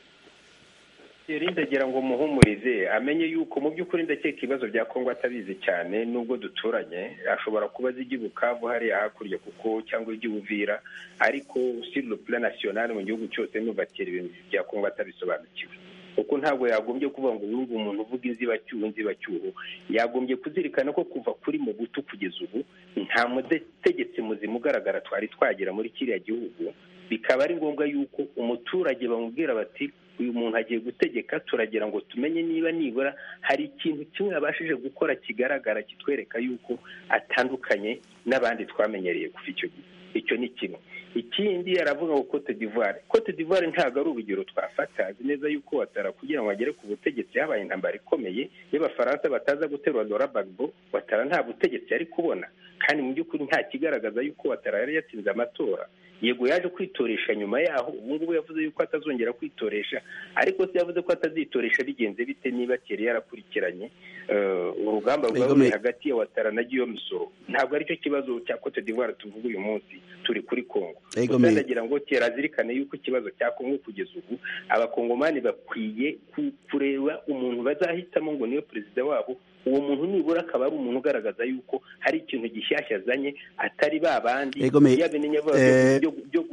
Thierry ndagira ngo muhumurize amenye yuko mu by'ukuri ndakeka ibibazo bya Kongo atabizi cyane nubwo duturanye ashobora kuba azi iby'i Bukavu hariya hakurya kuko cyangwa iby'i Buvira ariko sur le plan national mu gihugu cyose numva Thierry ibintu bya Kongo atabisobanukiwe kuko ntabwo yagombye kuvuga ngo yumve umuntu uvuga inzibacyuho inzibacyuho yagombye kuzirikana ko kuva kuri mu buto kugeza ubu nta mutegetsi muzima ugaragara twari twagera muri kiriya gihugu bikaba ari ngombwa yuko umuturage bamubwira bati uyu muntu agiye gutegeka turagira ngo tumenye niba nibura hari ikintu kimwe yabashije gukora kigaragara kitwereka yuko atandukanye n'abandi twamenyereye kuva icyo gihe icyo ni kimwe ikindi aravuga ngo cote d'ivoire cote d'ivoire ntabwo ari urugero twafata azi neza yuko watara kugira ngo agere ku butegetsi habaye intambara ikomeye y'abafaransa bataza guterura dora bagbo watara nta butegetsi yari kubona kandi mu by'ukuri nta kigaragaza yuko watara yari yatsinze amatora yego yaje kwitoresha nyuma yaho ubu ngubu yavuze yuko atazongera kwitoresha ariko se yavuze ko atazitoresha bigenze bite niba kera yarakurikiranye eh, urugamba rwari ruri Egome. hagati ya watara na giyo misoro ntabwo aricyo kibazo cya cote d'ivoire tuvuga uyu munsi turi kuri congo Egome. Gusa ndagira ngo kera azirikane yuko ikibazo cya congo kugeza ubu abakongomani bakwiye ku- kureba umuntu bazahitamo ngo niwe perezida wabo uwo muntu nibura akaba ari umuntu ugaragaza yuko hari ikintu gishyashya azanye atari ba bandi Egome, yabinenya eh,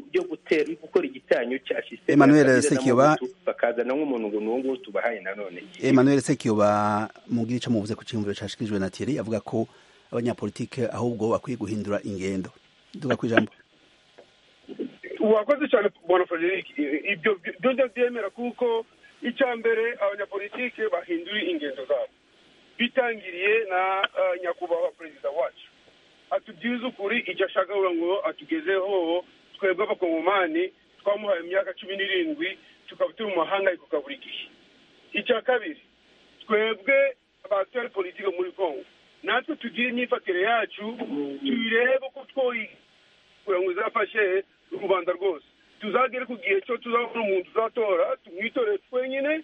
byo gutera gukora igitanyo cya sisiteme Emmanuel ya kabila Sekiyoba. n'abahutu, bakazana nk'umuntu ngo ni uwo nguwo tubahaye nanone Emmanuel Sekiyoba mubwira ico muvuze ku cyumviro cyashikirijwe na Thierry avuga ko abanyapolitike ahubwo bakwiye guhindura ingendo duga ku ijambo urakoze cyane bona frederic I- ibyo byo- byo ndabyemera kuko icya mbere abanyapolitike bahindura ingendo zabo bitangiriye na eh, nyakubahwa perezida wacu atubwize ukuri icyo ashaka kugira ngo atugezeho twebwe abakongomani twamuhaye imyaka cumi n'irindwi tukaba turi mu mahangayiko ka buri gihe icya kabiri twebwe abatwara politike muri kongo natwe tugire imyifatire yacu tuyirebe ko twoyi kugira ngo izafashe rubanda rwose tuzagere ku gihe cyo tuzabona umuntu uzatora tumwitore twenyine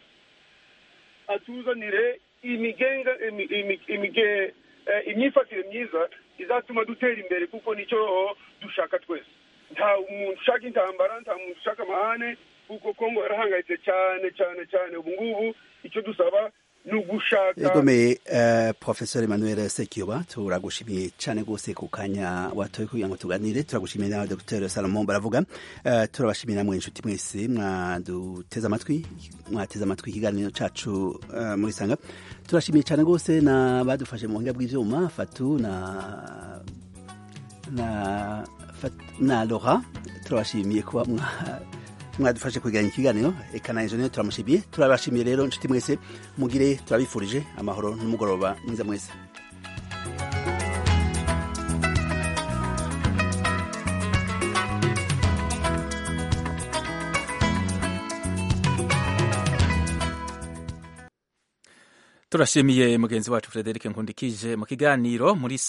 atuzanire imigenga imi- imi- imige- eh, imyifatire myiza izatuma dutera imbere kuko nicyo dushaka twese nta muntu ushaka intambara nta muntu ushaka amahane kuko kongo yarahangayitse cyane cyane cyane ubu ngubu icyo dusaba ni ugushaka yegomeye porofesori manuel sekiyoba turagushimiye cyane rwose ku kanya watoye kugira ngo tuganire turagushimiye nawe dogiteri salomon baravuga turabashimira mwe inshuti mwese mwaduteze amatwi mwateze amatwi ikiganiro cyacu muri sanga turashimiye cyane rwose na badufashe mu buhinga bw'ibyuma fatu na na na lora turabashimiye kuba mwadufashe kwegeranya ikiganiro reka na enjeniyeri turamushimiye turabashimiye rero inshuti mwese mugire turabifurije amahoro n'umugoroba mwiza mwese turashimiye mugenzi wacu frederic nkundikije mu kiganiro muri